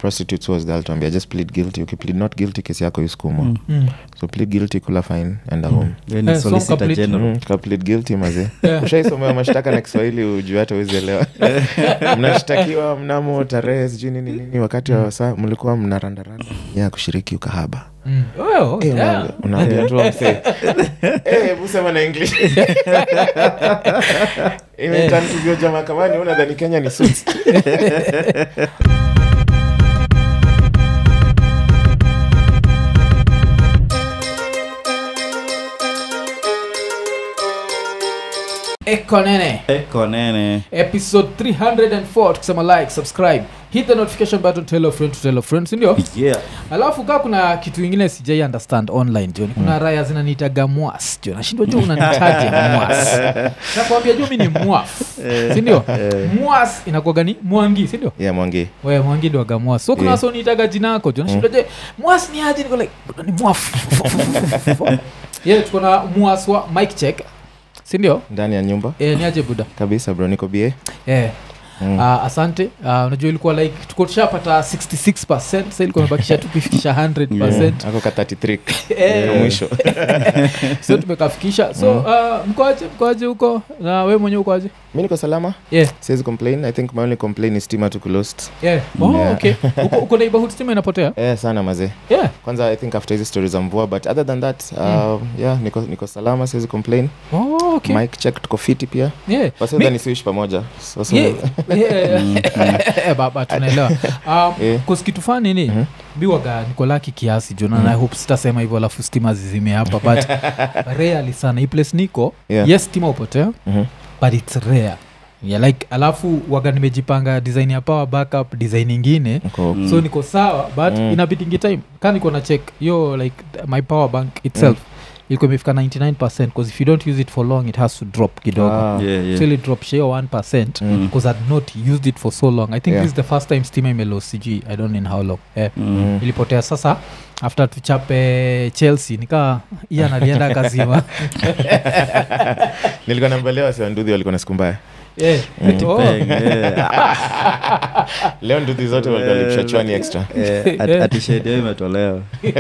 prostitutes was there alituambia just plead guilty ukiplead not guilty kesi yako iskumwa Mm. Mm. so plead guilty kula fine enda home Yeye ni Eh, so solicitor complete- general. Mm, ka plead guilty maze Yeah. ushaisomewa mashtaka na kiswahili ujue hata uwezielewa mnashtakiwa mnamo tarehe sijui nini nini wakati wa saa mlikuwa mnarandaranda ya kushiriki ukahaba Mm. Oh, Eh, yeah. una- unaambia tu msee Eh, hebu sema na english imetantuvyoja mahakamani unadhani kenya ni suits eko nene eko nene episode 304 tukisema like subscribe hit the notification button tell a friend to tell a friend sindio yeah alafu kaa kuna kitu ingine sijai understand online joni kuna raya zinaniitaga mwas jo nashindwa jo unanitaje mwas nakwambia jo mi ni mwaf sindio mwas inakuaga ni mwangi sindio yeah mwangi we mwangi ndo waga mwas so kuna Yeah. wasa uniitaga jina yako jo nashindwa je mwas ni aje niko like "Bro, ni mwaf ye tuko na mwas wa mike check sindio ndani ya nyumba e, ni aje buda kabisa bro niko bie Eh. Mm. Uh, asante uh, unajua ilikuwa like tuko tushapata 66 sa ilikuwa imebakisha tukifikisha 100 ako ka 33 Eh, Ndio mwisho so tumekafikisha so uh, mkoaje mkoaje huko na we mwenyewe ukoaje mi niko salama yeah, siwezi complain i think my only complain is stima tuku lost yeah. Oh, Yeah. okay uko, uko neighborhood stima inapotea eh sana mazee yeah. kwanza i think after hizi stories za mvua but other than that uh, yeah niko, niko salama siwezi complain Oh, okay. mike check tuko fiti pia yeah. wasidhani siuishi pamoja so, so, Yeah, yeah. baba tunaelewa um, Yeah. cause kitu fani ni Mhm. biwaga niko laki kiasi juu na I hope sitasema hivyo alafu stima zizime hapa but rarely sana hii place niko Yeah. yes stima upotea Mhm. but its rare yeah, like alafu waga nimejipanga design ya power backup design ingine Niko- Mm. so niko sawa but Mm. inabidingi time ka niko na check yo like my power bank itself ilikuwa imefika 99 because if you don't use it for long it has to drop kidogo Ah. yeah yeah so ili drop share 1 Mm. because i'd not used it for so long i think Yeah. this is the first time stima imelo cg i don't know in how long eh, Mm. Mm. ilipotea sasa after tuchape chelsea nikaa iya nalienda kazima nilikuwa nambelea wasiwanduhi walikuwa na siku mbaya Eh, oh. Peng, yeah. leo nduthi zote walikuwa lipisha chwani extra Eh, at- atishedio imetolewa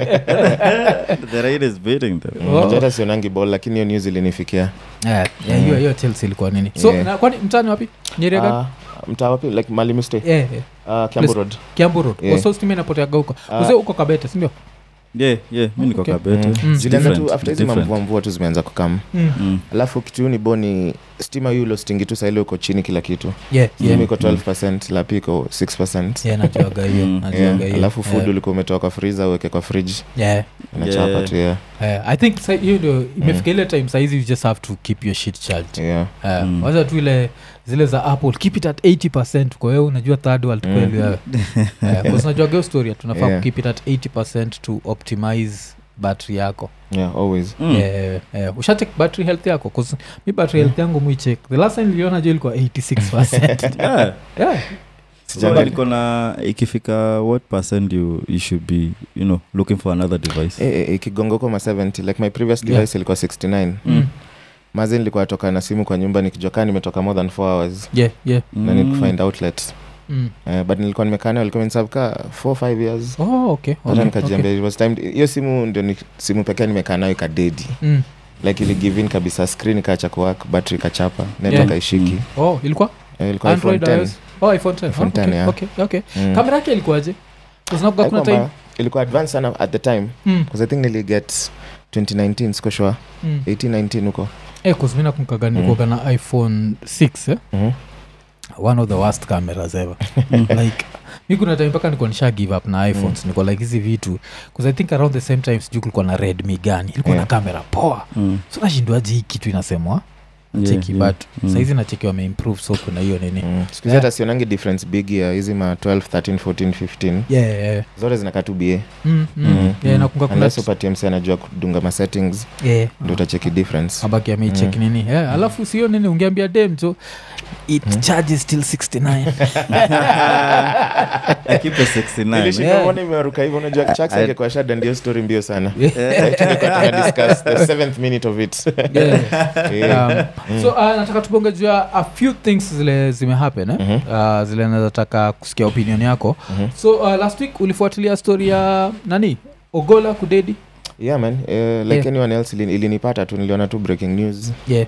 the rain is beating them Oh. Unajua hata sionangi ball lakini hiyo news ilinifikia Eh, yeah, hiyo hiyo chelsea ilikuwa nini so Yeah. na, kwani mtani wapi nyeri gani Ah, mtaa wapi like mali mustay Eh, eh, uh, Kiambu Place- road kiambu road Yeah. Oh, so stima inapoteaga huko Ah. uze huko kabete sindio yeah yeah mi niko Okay. kabete Mm. Mm. zilianza tu Different, after hizi different. mamvua mvua tu zimeanza kukam mm. Mm. alafu kitu ni boni stima yu lostingi tu saili uko chini kila kitu yeah, yeah. yeah. iko 12 lapi iko 6 yeah, najuaga hiyo Mm. najuaga Yeah. hiyo. alafu food Yeah. ulikuwa umetoa kwa friza uweke kwa fridge Yeah. inachapa Yeah. tu yeah. Eh, i think sa- hiyo ndio imefika ile time saizi you just have to keep your shit charged Yeah. Eh, Mm. waza tu ile zile za apple keep it at 80 kwa wewe unajua third world Mm. kweli wewe Eh, 'cause unajua geo story tunafaa Yeah. keep it at 80 to optimize battery yako Yeah, always Mm. Eh, eh, ushacheck battery health yako 'Cause mi battery health yangu muicheck the last time niliona jo ilikuwa 86 Yeah. yeah. Sijali. So, niko na ikifika what percent you, you should be you know looking for another device Eh, eh, ikigonga huko ma 70 like my previous Yeah. device ilikuwa 69 Mm. mazi nilikuwa toka na simu kwa nyumba nikijua kaa nimetoka more than 4 hours yeah, yeah. na need kufind outlet Mm. Eh, but nilikuwa nimekana walikuwa mensabka 4 5 years Oh, okay, hata okay, nikajiambia it was time hiyo simu ndio ni simu pekee nimekaa nayo ikadedi okay. Mm. like ili give in kabisa screen ikaacha kuwak battery ikachapa network Yeah. haishiki Mm. oh ilikuwa Eh, ilikuwa iPhone android 10 iOS? oh iphone 10 iPhone oh, 10, okay, yeah. okay, okay. Mm. kamera yake ilikuwaje kuznakuga kuna Haikuwa time mbaya. ilikuwa advance sana at the time mm. because i think niliget 2019 siko sure mm. 1819 huko eh, kuzmina kumkaga nikuaga na iphone 6 eh? Mhm. one of the worst cameras ever like mi kuna time mpaka nikuwa nisha give up na iphones mm. niko like hizi vitu bcause i think around the same time sijuu kulikuwa na redmi gani ilikuwa Yeah. na kamera poa Mm. so nashindwaji hii kitu inasemwa Yeah, cheki yeah. but Mm. saizi nacheki wameimprove so kuna hiyo nini Mm. siku hizi hata sionangi difference big ya hizi ma 12 13 14 15 yeah, yeah, yeah. zote zinakaa tu ba Mm, mm. Mm, yeah, mm. nakunga kuna unless upatie mse anajua kudunga ma settings yeah. ndio utacheki difference abaki ameicheki nini yeah, alafu sio nini ungeambia dem so it charges till 69 I keep a 69 Nilishinda Yeah. kuona imeruka hivyo unajua Chucks I- angekuwa shada ndio story mbio sana Yeah. Like, tulikuwa tunadiscuss the seventh minute of it Yeah. Yeah. um, so uh, nataka tubonge juu ya a few things zile zimehappen eh? Mhm. uh, zile nazataka kusikia opinion yako Mhm. so uh, last week ulifuatilia story ya nani ogola kudedi yeah man uh, like Yeah. anyone else ilin- ilinipata tu niliona tu breaking news yeah.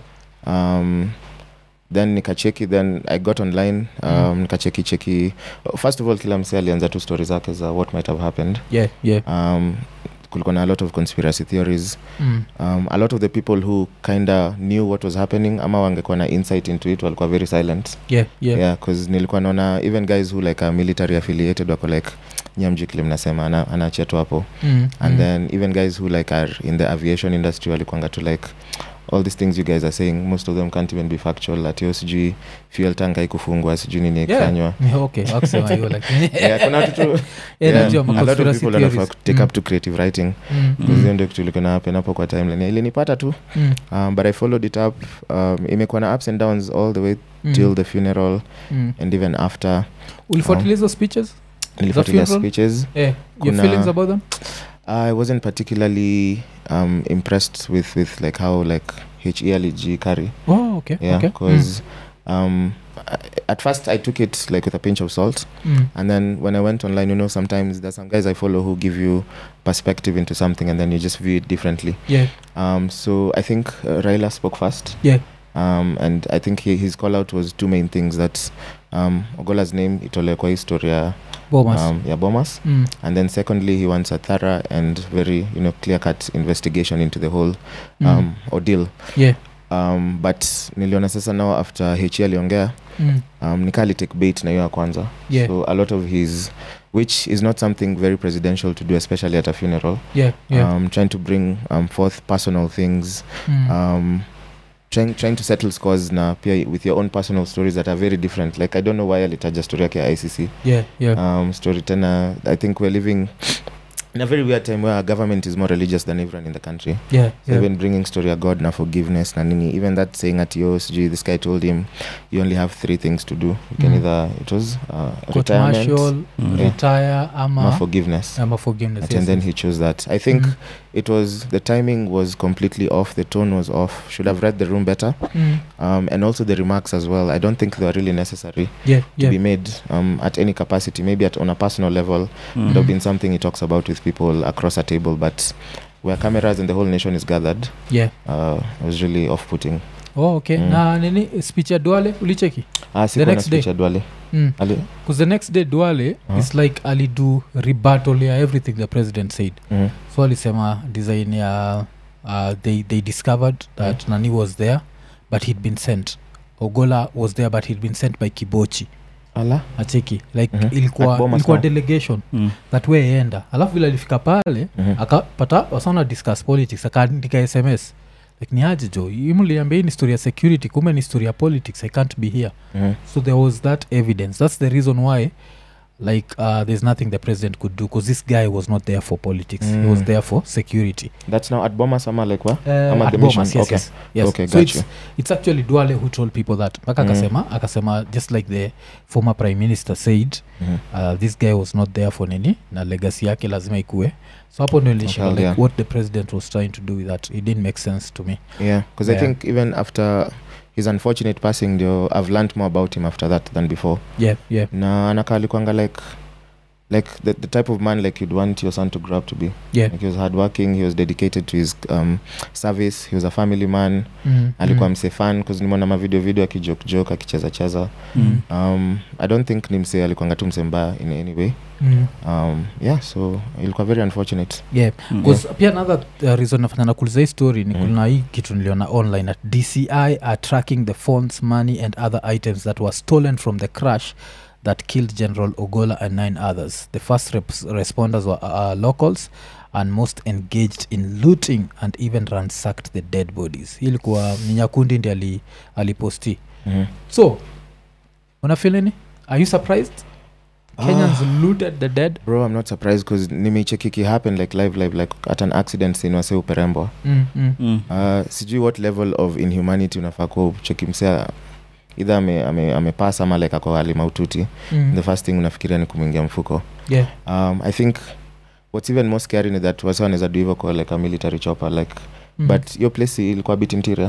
um, then nikacheki then i got online um, Mm. nikacheki cheki first of all kila mse alianza tu story zake za what might have happened yeah, yeah. um, kulikuwa na a lot of conspiracy theories Mm. um, a lot of the people who kinda knew what was happening ama wangekuwa na insight into it walikuwa very silent yeah, yeah. yeah cause nilikuwa naona even guys who like are military affiliated wako like nyamjikli mnasema ana- anaachia tu hapo Mm. and mm. then even guys who like are in the aviation industry walikuanga to like all these things you guys are saying most of them can't even be factual atio sijui fuel tank haikufungwa sijui nini Yeah. ikifanywa Yeah, okay wakusema hiyo lakini yeah, kuna watu tu Yeah, yeah, najua a ma lot of conspiracy people wanafaa theories. take Mm. up to creative writing Mm. because hiyo ndio kitu ilikuwa na happen hapo kwa timeline ilinipata tu Mm. um, but i followed it up um, imekuwa na ups and downs all the way Mm. till the funeral Mm. and even after ulifuatilia hizo speeches nilifuatilia funeral? speeches eh, your Kuna- feelings about them i wasn't particularly um, impressed with, with like how like he alig carry oh, okay, yeah okay. because um, I- at first i took it like with a pinch of salt mm. Mm. and then when i went online you know sometimes there's some guys i follow who give you perspective into something and then you just view it differently yeah um, so i think uh, raila spoke first yeah um, and i think he, his call out was two main things that um, ogola's name itolewe kwa historia bomas um, ya bomas mm. and then secondly he wants a thorough and very you know clear cut investigation into the whole Mm. um, ordeal yeah um, but niliona sasa now after he aliongea mm. um, nikali take bait na hiyo ya kwanza yeah so a lot of his which is not something very presidential to do especially at a funeral yeah yeah um, trying to bring um, forth personal things mm. um, trying, trying to settle scores na pia with your own personal stories that are very different like i don't know why alitaja story yake ya icc yeah yeah um, story tena i think we're living in a very weird time where our government is more religious than everyone in the country yeah so yeah even bringing story of god na forgiveness na nini even that saying at yo sijui this guy told him you only have three things to do you can Mm. either it was uh, court retirement martial Mm. retire or ama forgiveness ama forgiveness and yes, then yes. he chose that i think Mhm. it was the timing was completely off the tone was off should have read the room better Mm. um, and also the remarks as well i don't think they were really necessary yeah to yeah be made um, at any capacity maybe at on a personal level Mm. would have been something he talks about with people across a table but where cameras and the whole nation is gathered yeah uh, was really off-putting oh okay Mm. na nini speech ya duale ulicheki ah, sikuwa na next day? speech ya Duale. mm. Ali- Because the next day duale Uh-huh. its like alido rebuttal ya everything the president said Mhm. so alisema design ya uh, they, they discovered that nani was there but he'd been sent ogola was there but he'd been sent by kibochi Ala? acheki like Mhm. ilikuwa, At Bomas ilikuwa now. delegation Mm. that way enda alafu vile alifika pale Mhm. akapata wasana discuss politics akaandika sms like ni aje jo imliambia hii ni story ya security kumbe ni story ya politics i can't be here Mhm. so there was that evidence that's the reason why like uh, there's nothing the president could do because this guy was not there for politics he was Mm. there for security that's now at bomas ama like what uh, Ama at the Bomas, mission, yes, okay. yes, yes. Okay, so got it's, you. it's actually duale who told people that mpaka Mm. akasema akasema just like the former prime minister said Mhm. uh, this guy was not there for nini na legacy yake lazima ikue so hapo ndio nilishika Okay, like yeah. what the president was trying to do with that it didn't make sense to me yeah because Yeah. i think even after his unfortunate passing ndio i've learned more about him after that than before yeah yeah na anakaa alikuanga like like the, the type of man like you'd want your son to grow up to be yeah like he was hardworking he was dedicated to his um, service he was a family man mm, alikuwa mm, mse fan bcause nimeona mavideo video akijokjok akicheza cheza mm, um, i don't think ni mse alikuanga tu mse mbaya in any way mm. um, yeah so ilikuwa very unfortunate yeah Mm. 'Cause pia another uh, reason nafanya nakuliza hii story ni Mm. kuna hii kitu niliona online at dci are tracking the phones money and other items that were stolen from the crash that killed general ogola and nine others the first reps- responders were uh, locals and most engaged in looting and even ransacked the dead bodies hii ilikuwa ni nyakundi ndi ali, aliposti mm-hmm. so unafilini are you surprised kenyans looted the dead bro i'm not surprised because nimeichekiki happen like live live like at an accident scene wase uperembwa mm, mm. Mm. uh, sijui what level of inhumanity unafaa kuwa ucheki msea idha amepasa ame, amepasa ama like ako hali maututi Mm. the first thing unafikiria ni kumwingia mfuko yeah um, i think what's even more scary ni that wase wanaweza do hivyo kwa like a military chopper like mm. but your place ilikuwa bit interior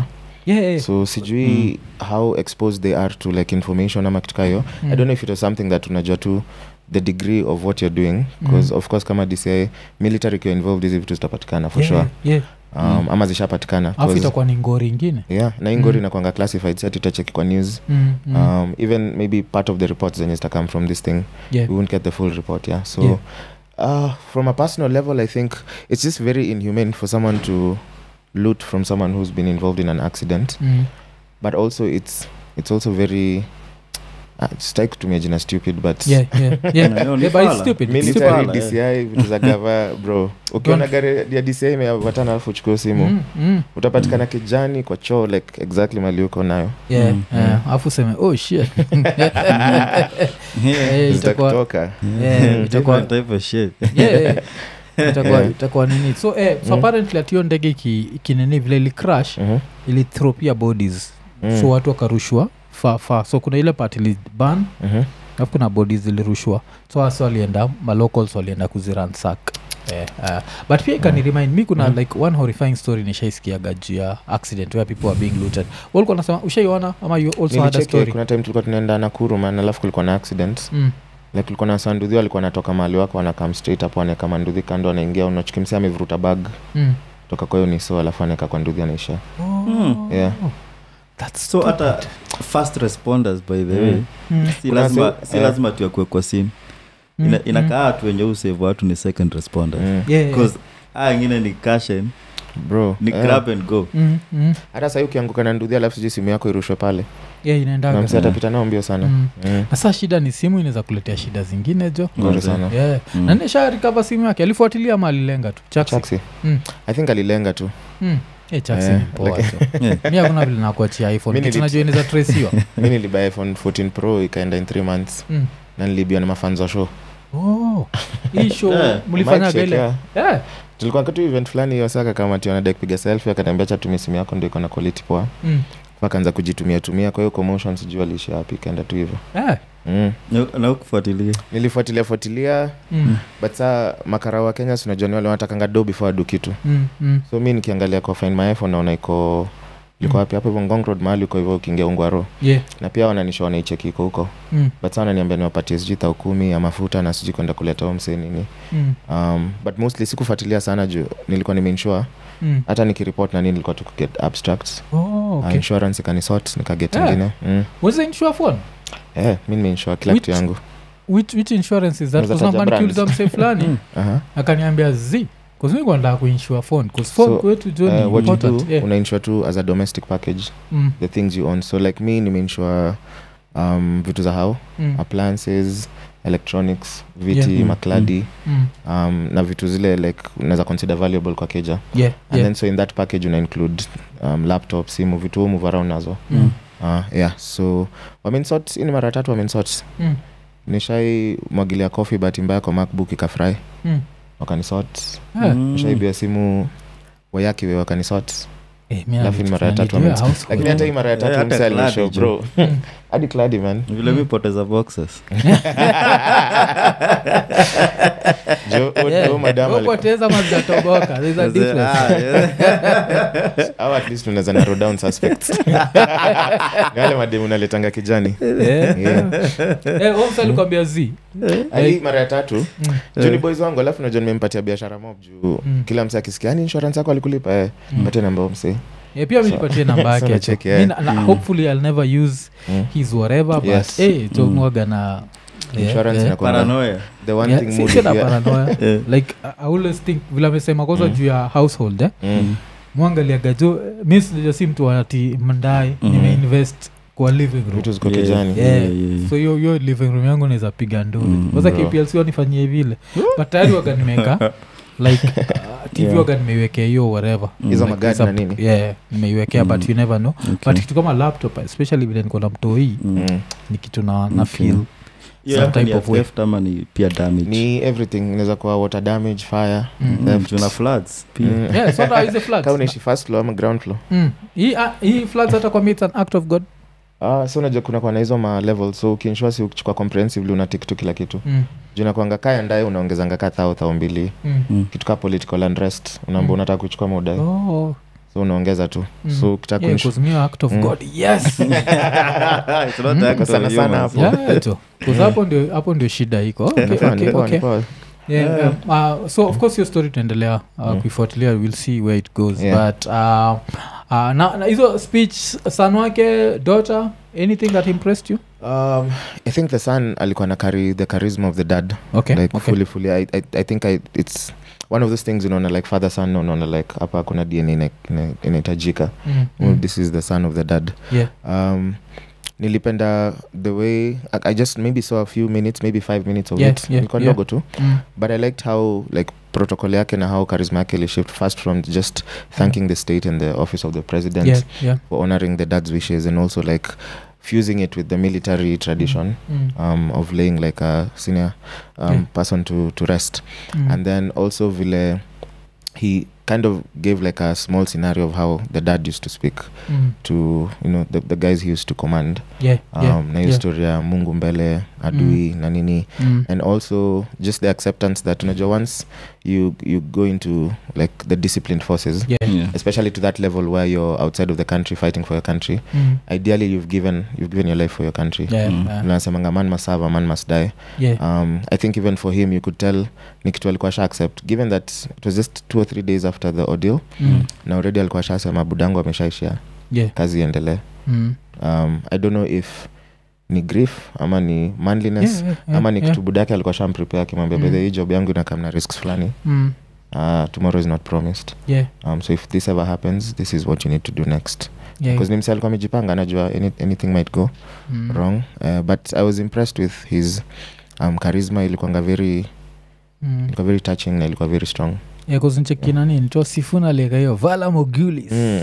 yeah, yeah. so sijui how exposed they are to like information ama kitu kayo Mm. i don't know if it was something that unajua tu the degree of what you're doing because Mm. of course kama dci military ikiwa involved hizi vitu zitapatikana for yeah, sure yeah. um, ama zishapatikana alafu 'cause- itakuwa ni ngori ingine yeah na ingori Mm. inakwanga classified si ati utacheki kwa news mm, mm. um, even maybe part of the reports zenye zita come from this thing yeah. we won't get the full report yeah so Yeah. uh, from a personal level i think it's just very inhumane for someone to loot from someone who's been involved in an accident Mm. but also it's it's also very uh, sitaki kutumia jina stupid but yeah, yeah, yeah. No, ni yeah, but it's fala. stupid. It's military Stupid. dci vitu za gava bro ukiona gari ya dci imeambatana alafu uchukue simu Mm, mm. utapatikana kijani kwa choo like exactly mali uko nayo Yeah, Mm, yeah. alafu useme oh shit Yeah. Eh, itakuwa zitakutoka yeah, itakuwa Different type of shit. yeah, yeah. itakuwa Yeah. itakuwa nini so eh, so Mm. apparently atio ndege iki- ikinini vile ili crash Mhm. ilithrow pia bodies Mm. so watu wakarushwa fa fa so kuna ile part iliban Mhm. alafu kuna bodies zilirushwa so hasa walienda malocals walienda kuziransak Eh, uh, but pia ikani remind mi kuna Mhm. like one horrifying story nishaisikiaga juu ya accident where people are being looted walikuwa nasema ushaiona ama you also had a Nilicheki, story kuna time tulikuwa tunaenda nakuru man alafu kulikuwa na accident mm. like kulikuwa na sanduthi walikuwa wanatoka mahali wako wanakam straight hapo anaweka manduthi kando anaingia unachukimsia amevuruta bag Mm. toka kwa hiyo niso alafu anaweka kwa nduthi anaisha Oh, Yeah. that's so hata stupid. fast responders by the Mm. way Mm. si Kuna lazima, se- si eh. lazima tuakue kwa simu Mm, Ina, mm. inakaa watu wenye usave watu ni second responders Mm. Yeah, yeah. because aa ingine ni cashen bro ni eh. grab and go Mm, mm. hata sahii ukianguka na nduthi alafu sijui simu yako irushwe pale Yeah, inaendaga. na msi atapita nao mbio sana Mm. Mm. na saa shida ni simu inaweza kuletea shida zingine jo Ngori Manze. sana yeah. Mm. na nisha rikava simu yake alifuatilia ama alilenga tu Chaksi. chaksi Mm. i think alilenga tu Mm. Eh, Chaksi Eh, ni poa like- jo. Yeah. mi hakuna vile nakuachia iphone Mi kitu nili- najua inaweza tresiwa mi nilibuy iphone 14 pro ikaenda in 3 months mm. na nilibiwa na mafans wa show oh. hii show Yeah. mlifanyaga Mic check, ile yeah. yeah. tulikuwa katu event fulani hiyo saka kama tionada kupiga selfie akaniambia cha tumia simu yako ndio iko na quality poa mm. akaanza kujitumia tumia kwa hiyo commotion sijui aliishia wapi ikaenda tu hivyo yeah. mm. Na- na ukufuatilia nilifuatilia fuatilia mm. but saa makara wa kenya sinajua ni wale wanatakanga do before adu kitu mm. mm. so mi nikiangalia kwa find my iphone naona iko liko Mm. wapi hapo hivyo ngong road mahali uko hivyo ukiingia ungwaro yeah. na pia wananisha wanaicheki iko huko mm. but saa wananiambia niwapatie sijui thau kumi ya mafuta na sijui kwenda kuleta homse nini mm. um, but mostly sikufuatilia sana juu nilikuwa nimeinsure mm. hata nikiripot na nini nilikuwa tu kuget abstracts oh, uh, okay. insurance ikanisort nikaget Yeah. ingine mm. was it insure phone eh, mi nimeinsure kila Which- kitu yangu which, which insurance is that Unaweza Kwa sababu taja nikiuliza brands. msee fulani Aha. akaniambia z kuzmikwanda kuinsure phone bcause phone So, kwetu jo ni Eh, what you do important yeah. unainsure tu as a domestic package mm. the things you own so like me nimeinsure um, vitu za hao Mm. appliances electronics viti Yeah. Mm, makladi Mm. um, na vitu zile like unaweza consider valuable kwa keja yeah, and yeah. then so in that package una include um, laptop simu vitu huu move around nazo Mm. uh, yeah so wamensort hii ni mara tatu wamensort Mm. nishai mwagilia coffee bahati mbaya kwa macbook ikafry Mm. wakanisort Yeah. Mm. nishaibia simu wayakiwe wakanisort Eh, mi Alafu ni mara ya tatu tunanijua wame- household. lakini hata hii mara ya Eh, tatu hata mse alishow Clady, jo. bro Mm. hadi cladi man vile mi poteza boxes jo Yeah. yeah. madam alikuwa- Upoteza mazatoboka There's a difference. Ah, yeah. au at least unaweza narrow down suspects ni wale mademu unaletanga kijani Eh. Yeah. Eh, huyo msee alikwambia z Ah, hii mara ya tatu Mm. juu ni boys wangu alafu najua nimempatia biashara mob juu Mm. kila mse akisikia yani insurance yako alikulipa eh, Mm. patie namba huyo mse Eh, pia minipatie namba yake So tu. nacheki, Mi eh. na- na Mm. hopefully i'll never use Mm. his whatever but Yes. eh, jo Mm. mwaga na eh, Insurance eh. inakuwa- paranoia the one Yeah, thing si- mood si na if you- paranoia Eh. like I- I always think vile amesema kwanza Mm. juu ya household eh? Mm. mwangaliaga jo mi sija si mtu ati mndai Mhm. nimeinvest kwa living room vitu ziko Yeah. kijani Yeah. Yeah, yeah, yeah. so hiyo hiyo living room yangu naweza piga nduri Mm, kwanza bro. kplc wanifanyie vile but tayari waga nimeka like uh, tv Yeah. waga nimeiwekea hiyo whatever Mm. hizo Like, magadi na some- nini yeah nimeiwekea Mm. but you never know Okay. but kitu kama laptop especially vile niko na mtoi Mm. Mm. ni kitu na, na Okay. feel Hiyo some yako ni type ya of way. theft ama ni pia damage ni everything inaweza kuwa water damage fire Mm. Mm, theft. juu na floods pia Mm. yeah so that is a floods. Kama unaishi first floor ama ground floor Mm. hii ah, hii floods hata kwa me it's an act of god ah, so unajua kuna kwa na hizo ma level so ukiinshua si ukichukua comprehensively unatik tu kila kitu mm. juu nakwanga kaya ndaye unaongezanga ka thao thao mbili Mm. Mm. kitu ka political unrest unaamba Mm. unataka kuchukua muda Oh. so unaongeza tu so ukitaka Yeah, kunish- 'cause me act of god yes It's not the act of Sana sana humans. hapo. Yeah, tu. 'Cause hapo ndio hapo ndio shida iko Okay, Ni poa, ni okay, poa, okay. ni poa. Yeah, um, uh, so of course your story tuendelea uh, kuifuatilia we'll see where it goes Yeah. but uh, uh, na, na hizo speech son wake daughter anything that impressed you Um, i think the son alikuwa na carry the charisma of the dad okay, like okay. fully fully I, I, i think I, it's one of those things unaona like father son unaona like hapa kuna dna ina- ina- inahitajika Mm, Mm, mm. this is the son of the dad yeah um, nilipenda the way I, i just maybe saw a few minutes maybe five minutes of Yeah, it yeah, Ilikuwa yeah. ndogo tu mm. but i liked how like protocol yake na how charisma yake ilishift first from just thanking the state and the office of the president yeah yeah for honoring the dad's wishes and also like fusing it with the military tradition mm. um, of laying like a senior um, Yeah. person to, to rest Mm. and then also vile he kind of gave like a small scenario of how the dad used to speak mm. to you know the, the guys he used to command yeah um, yeah na hiyo yeah. story ya mungu mbele adui na nini Mm. and also just the acceptance that unajua once you you go into like the disciplined forces yeah Yeah. especially to that level where you're outside of the country fighting for your country Mm. ideally you've given you've given your life for your country yeah Mm. yeah unasemanga man must serve a man must die yeah um, i think even for him you could tell ni kitu alikuwa sha accept given that it was just two or three days after the ordeal Mm. na already alikuwa shasema budangu ameshaishia yeah kazi iendelee Mm. um, i don't know if ni grief ama ni manliness Yeah, yeah, yeah, ama ni yeah. kitu budake alikuwa shamprepare akimwambia Mm. mm. hii job yangu inakam na risks fulani Mm. uh, tomorrow is not promised yeah um, so if this ever happens this is what you need to do next yeah because ni mse alikuwa amejipanga anajua any, anything might go Mm. wrong uh, but i was impressed with his um, charisma ilikuanga very Mm. ilikuwa very touching na ilikuwa very strong yeah cause nchekina nini to sifuna leka hiyo vala mogulis mm.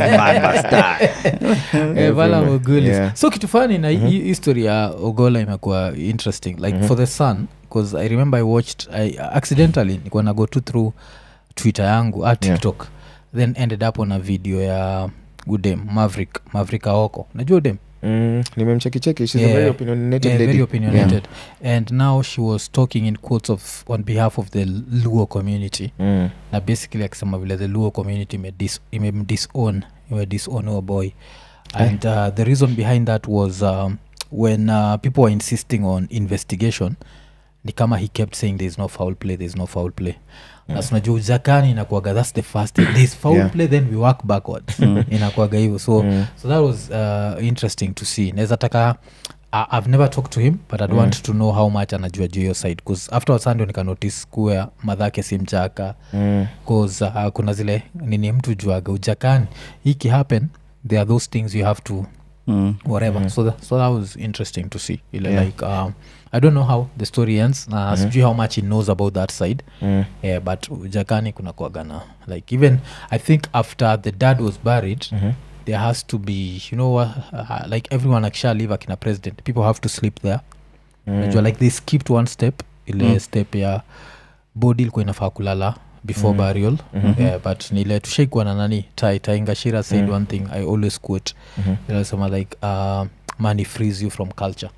Eh, vala Everywhere. mogulis Yeah. so kitu fani na Mhm. hii history ya ogola imekuwa interesting like Mhm. for the sun bcause i remember i watched I, accidentally nikuwa na go to through twitter yangu a tiktok then ended up on a video ya udem maverick maverick aoko najua udem Mm, nimemchekicheki she's Yeah. a very opinionated yeah, lady very opinionated and now she was talking in quotes of on behalf of the luo community yeah. mm. na basically akisema vile the luo community imedis- imemdisown imedisown huo boy and uh, the reason behind that was um, when uh, people were insisting on investigation ni kama he kept saying there is no foul play there is no foul play Yeah. na tunajua ujakani inakuaga thats the first thing there is foul Yeah. play then we work backwards inakuaga hivyo so Mm. so that was uh, interesting to see naweza taka uh, i've never talked to him but i'd Mm. want to know how much anajua juu hiyo side bcause afterwards sandio nikanotice kuwa madhake si mchaka Mm. bcause uh, kuna zile nini mtu juaga ujakani hiki happen there are those things you have to Mm. whatever Mhm. so, that, so that was interesting to see ile Yeah. like um, i don't know how the story ends na Mhm. sijui how much he knows about that side Mm. yeah, but ujakani kuna kuagana like even i think after the dad was buried Mhm. there has to be you know uh, uh, like everyone akisha live akina president people have to sleep there Mm. najua like they skipped one step ile Mm. step ya body ilikuwa inafaa kulala before Mm. burial Mhm. yeah, but nile tushaikuwa na nani tai taingashira said Mm. one thing i always quote Mhm. ilisema like uh, money frees you from culture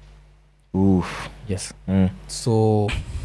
Oof. yes Mm. so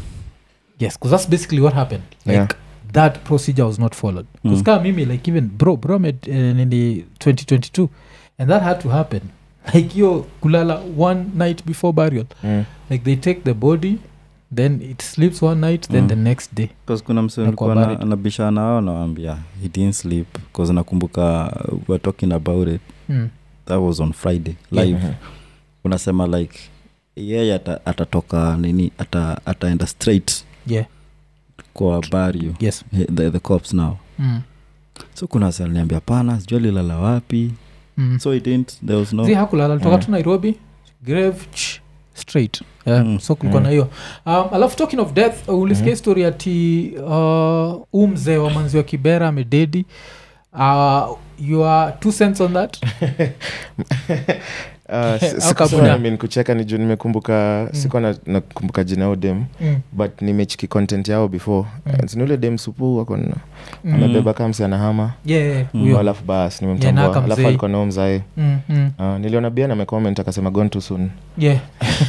yes because that's basically what happened like Yeah. that procedure was not followed because Mm. kama mimi like even bro bro med uh, nini 2022 and that had to happen like yo kulala one night before burial Mm. like they take the body then it sleeps one night then Mm. the next day 'Cause kuna mse Na kwa nilikuwa na- buried. nabishana ao nawambia he didn't sleep bcause nakumbuka uh, we're talking about it mm. that was on friday Yeah. live Mhm. unasema like yeye ata, atatoka nini ata, ataenda straight yeah kwa bario yes the, the cops now mm. so kuna saliniambia pana sijua lilala wapi Mm. so it didn't there was no zi hakulala toka Mm. tu nairobi grave ch, straight yeah, Mm. so kulikuwa Mm. na hiyo um, alafu talking of death uh, ulisikia Mhm. story ati uh, u mzee wa manzi wa kibera amededi uh, you are two cents on that Uh, si- Au siku kabuna. sana mi nikucheka ni juu nimekumbuka Mm. sikuwa na- nakumbuka jina yao dem mm. but nimechiki content yao before Mm. mm. siniule dem supu wako na- Mm. amebeba kamsi anahama yeah, yeah, Mm. huyo. alafu bas Yeah, nimemtambua naka alafu mzee. alikuwa nao mzae Mm, mm. uh, niliona bian amecomment akasema gone too soon yeah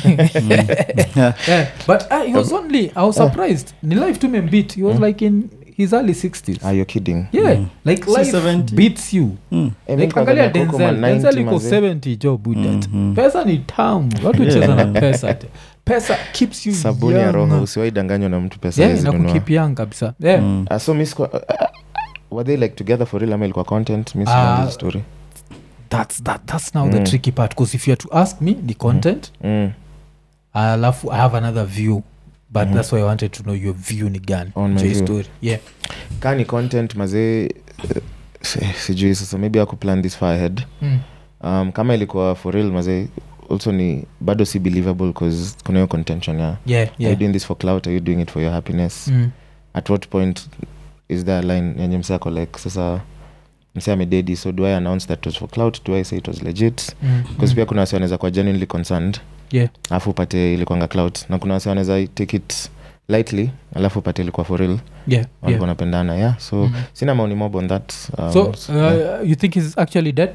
Yeah. yeah but uh, he was only i was surprised ni life tu membit he was Mm. like in his early 60s are you kidding yeah like Si life 70. beats you Mm. Eh, like mi angalia kuangalia Coco denzel Man 90 denzel iko mazee. 70 jo budat Mhm. pesa ni tamu watu Yeah. cheza na pesa te. pesa keeps you sabuni ya young. roho usiwaidanganywa na mtu pesa yeah, hawezi na nunua. kukip young kabisa yeah. Mm. Ah, so mi sikuwa- ah, ah, were they like together for real ama ilikuwa content mi Ah, sijui hizo story that's, that, that's now the Mm. tricky part because if you are to ask me the content mm. alafu i have another view but Mhm. that's why i wanted to know your view ni gani On my juu ya view. story yeah ka ni content mazee eh, si- sijui sasa maybe aku plan this far ahead mm. um, kama ilikuwa for real mazee also ni bado si believable bcause kuna hiyo contention ya yeah are you yeah doing this for clout are you doing it for your happiness mm. at what point is there a line yenye msako like sasa mse amededi so do i announce that it was for clout do i say it was legit Mm. bcause mm. pia kuna wasi wanaweza kuwa genuinely concerned yeah alafu upate ilikwanga clout na kuna wasi wanaweza take it lightly alafu upate ilikuwa for real yeah walikuwa yeah wanapendana yeah so Mhm. sina maoni mob on that um, so yeah. uh, you think he's actually dead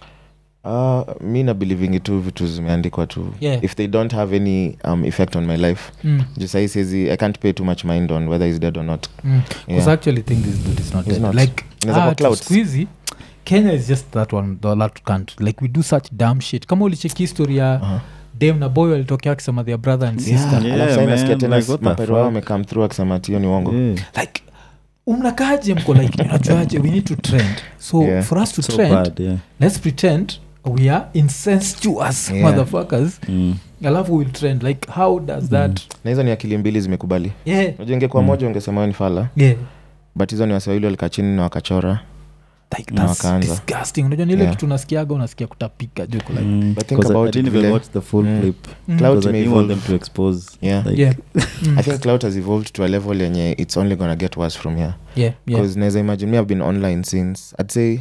uh, mi na believing tu vitu zimeandikwa tu Yeah. if they don't have any um, effect on my life mm. juu sahii siezi i can't pay too much mind on whether he's dead or not Mm. Yeah. Because I actually think this dude is not He's dead. not. Like Inaweza kuwa ah, clouds. siku hizi kenya is just that one the that country like we do such damn shit kama ulicheki history ya uh-huh. dam na boy walitokea akisema their brother and sister yeah, Yeah, alafu sahii nasikia man, tena like, what the mapero wao fuck? wamecome through akisema ati hiyo ni uongo Yeah. like umnakaje mko like unajuaje we need to trend so Yeah. for us to So trend bad, yeah. let's pretend we are incestuous Yeah. motherfuckers Mm. alafu we'll trend like how does that na hizo ni akili mbili zimekubali yeah unajua ingekuwa Mm. moja ungesema wewe ni fala yeah but hizo ni waswahili walikaa chini na wakachora like Na that's wakaanza. disgusting unajua ni ile Yeah. kitu unasikiaga unasikia kutapika juku like Mm. But think 'Cause I- about I it didn't even vile- watch the full Mm. clip mm. Cloud because I may didn't want them evolve. to expose Yeah. like, yeah mm. i think cloud has evolved to a level yenye it's only gonna get worse from here yeah yeah because naweza imagine me i've been online since i'd say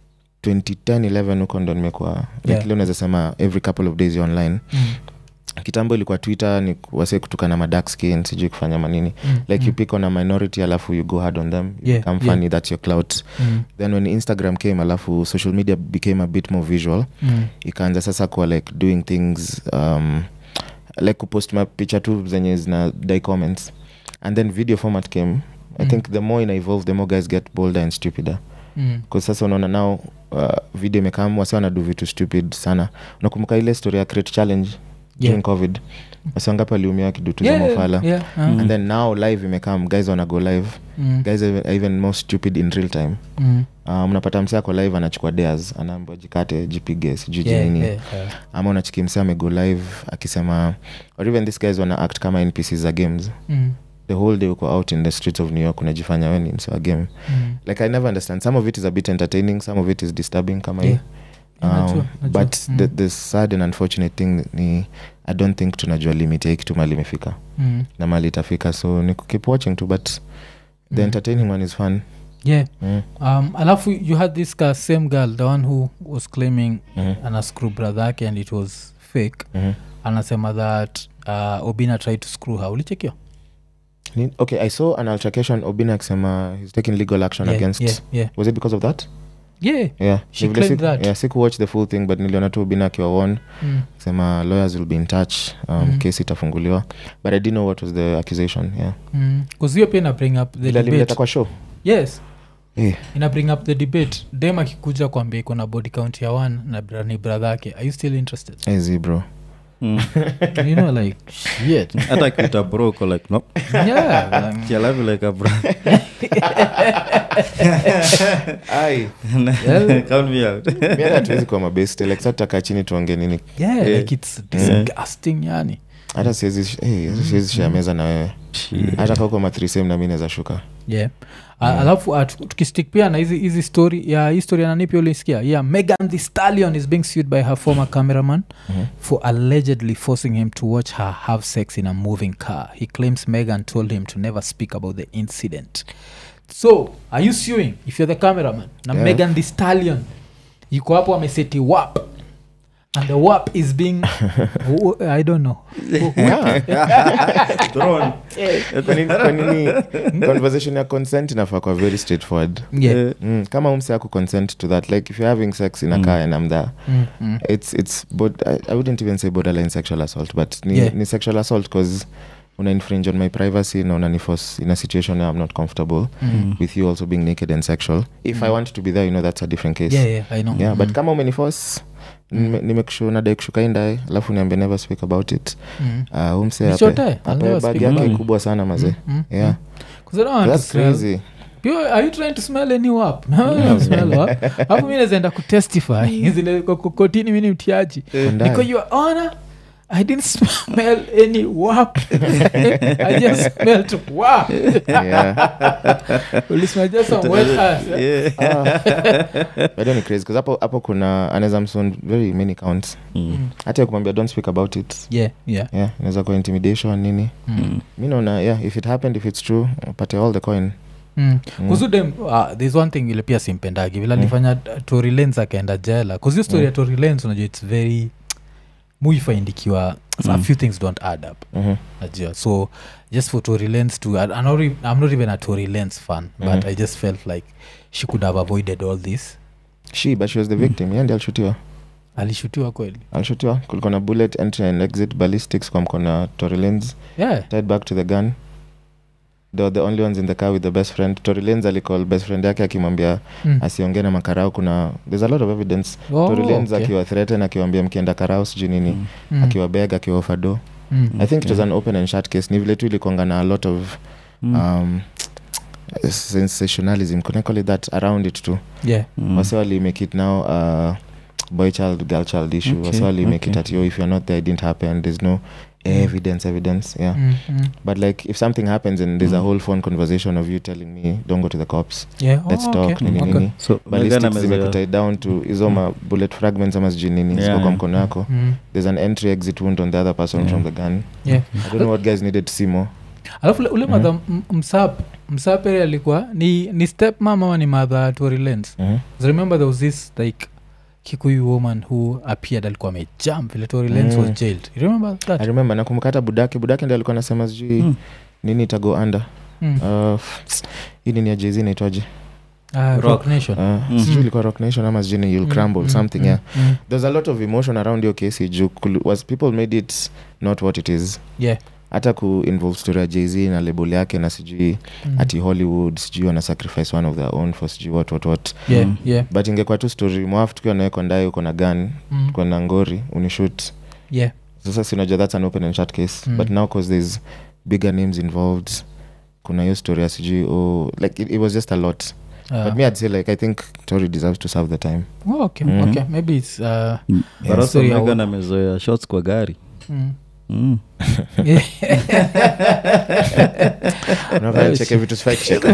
2010 11 huko ndo nimekuwa like Yeah. ile unaweza sema every couple of days you're online mm. kitambo ilikuwa twitter ni wase kutoka na madark skin sijui kufanya manini Mm. like mm. you pick on a minority alafu you go hard on them you Yeah, become yeah. funny that's your clout mm. then when instagram came alafu social media became a bit more visual mm. ikaanza sasa kuwa like doing things um, like kupost mapicha tu zenye zina die comments and then video format came i Mm. think the more ina evolve the more guys get bolder and stupider mm. bcause sasa unaona nao uh, video imekam wasi wanadu vitu stupid sana unakumbuka ile story ya create challenge during Yeah. covid wasi wangapi waliumia wakidutu Yeah, za mofala yeah, uh, Mm. and then now live imekam guys wana go live mm. guys are even more stupid in real time Mm. uh, mnapata mse ako live anachukua dares anaambia jikate jipige sijui Yeah, jinini yeah, yeah. ama unachiki mse amego live akisema or even this guys wana act kama npc za games Mm. the whole day uko out in the streets of new york unajifanya we ni mse wa game Mm. like i never understand some of it is a bit entertaining some of it is disturbing kama Yeah. hii Yeah, najua, um, najua. but Mm. the, the sad and unfortunate thing ni i don't think tunajua limit ya hii kitu mali imefika Mm. na mali itafika so ni keep watching tu but the Mm. entertaining one is fun yeah mm. um, alafu you had this guy, same girl the one who was claiming Mhm. ana screw brother yake and it was fake Mhm. anasema that uh, obina tried to screw her ulichekio Ni- okay i saw an altercation obina akisema he's taking legal action yeah, against yeah, yeah. was it because of that yeah. yeah She Ni vile claimed siku- that. yeah siku watch the full thing but niliona tu obina akiwa won Mm. sema lawyers will be in touch um, Mhm. case itafunguliwa but i didn't know what was the accusation yeah Mm. 'Cause hiyo pia ina bring up the Vile alimleta debate kwa show yes Eh, ina bring up the debate dem akikuja kwambia iko na body count ya one na bra- ni brother yake are you still interested easy bro Mm. you know like shit hata kiuta bro uko like no yeah like, kialavi like a bro ai Yeah. count me out mi hata tuwezi kuwa mabeste like sa tutakaa chini tuonge nini yeah Yeah. like it's disgusting yani hata siwezi hey, siwezi share meza na wewe hata kauko mathrisem na mi naweza shuka yeah Uh, alafu uh, tu- tukistick pia na hizi hizi story ya hii story ya nani pia ulisikia yeah megan the stallion is being sued by her former cameraman Mhm. for allegedly forcing him to watch her have sex in a moving car he claims megan told him to never speak about the incident so are you suing if you're the cameraman na Yeah. megan the stallion yuko hapo ameseti wap and the wap is being Who- i don't know Who- Thrown. Kwa nini- kwa nini conversation ya consent inafaa kwa very straightforward yeah Eh, mm, kama umse aku consent to that like if you're having sex in a car and i'm there Mm, mm. it's it's bod- I, i wouldn't even say borderline sexual assault but ni, Yeah. ni sexual assault because una infringe on my privacy na unaniforce in a situation where i'm not comfortable Mm. with you also being naked and sexual if i Mm. want to be there you know that's a different case yeah, yeah, I know. yeah but Mm. kama umeniforce nimekushu nadai kushuka indae alafu niambie never speak about it Mm. uh, umse It's your time. I'll ape never bag speak yake about it. kubwa sana mazee Mm, mm, yeah mm. 'Cause I don't want to that's smell- crazy You- are you trying to smell any wap No, smell wap. Hapo mi nazaenda kutestify zile ko- ko- kotini mi ni mtiaji Ondai. niko your honor i didn't smell any wap i just smelled wap yeah ulismell just some wet ass eh? bado ni crazy 'cause hapo hapo kuna anaweza mson very many counts Mm. hata ya kumwambia don't speak about it yeah yeah yeah inaweza kuwa intimidation nini Mm. mi naona yeah if it happened if it's true upate all the coin Mm. Mm. kuzudem uh, there's one thing ile pia simpendagi vila Mm. nifanya uh, tory lens akaenda jela kuzio story Mm. ya tory lens unajua its very muifaindikiwa a Mm. few things don't add up Mhm. najua so just for tory lens to I, I'm, not, e- i'm not even a tory lens fan but Mhm. i just felt like she could have avoided all this she but she was the victim yeah ndi alishutiwa alishutiwa kweli alishutiwa kulikuwa na bullet entry and exit ballistics kwa mkona torelens yeah tied back to the gun they were the only ones in the car with the best friend torelens alicall best friend yake akimwambia mm. asiongee na makarao kuna there's a lot of evidence oh, torelens okay. akiwa threaten akiwambia mkienda karao sijui nini Mm. mm. akiwa beg akiwa ofado mm. i think it was Okay. an open and shut case ni vile tu ilikonga na a lot of Mm. um, sensationalism can I call it that around it too yeah Mm. wase walimake it now uh, boy child girl child issue Okay, wase walimake it okay. at yo if you're not there it didn't happen there's no evidence evidence yeah mm. Mm. but like if something happens and there's a Mm. whole phone conversation of you telling me don't go to the cops yeah let's oh, talk okay. nini okay. nini so Megan ballistics amezoea- zimekutai down to hizo ma bullet fragments ama sijui nini ziko Yeah. kwa mkono yako Mm. there's an entry exit wound on the other person Yeah. from the gun yeah i don't know what guys needed to see more alafu ule- ule Mhm. madha m- msap msapere alikuwa ni, ni step mam ama ni madha tory lens Mhm. So remember there was this like kikuyu woman who appeared alikuwa amejump vile tory lens Mm. was jailed you remember that i remember nakumbuka hata budake budake ndi alikuwa anasema sijui Mm. nini itago under mm. uh, hii nini ya jz inaitwaje uh, rock. Rock. nation uh, Mhm. sijui ilikuwa rock nation ama sijui ni you'll Mm, crumble mm, something mm, yeah mm. there's a lot of emotion around your case juu kul- was people made it not what it is yeah hata ku involve story ya jz na label yake na sijui Mm. ati hollywood sijui wana sacrifice one of their own for sijui what what what yeah Mm. yeah but ingekuwa tu story mwafu tukiwa nawekwa ndaye uko na gun mm. uko na ngori unishut yeah sasa sinajua that's an open and shut case Mm. but now cause there's bigger names involved kuna hiyo story ya sijui oh, like it, it was just a lot uh, but me i'd say like i think tory deserves to serve the time oh, okay Mhm. okay maybe it's uh, Mm. Yeah. But also Story ya Megan amezoea shots kwa gari mm. Mm. unafanya cheke vitu sifai kucheka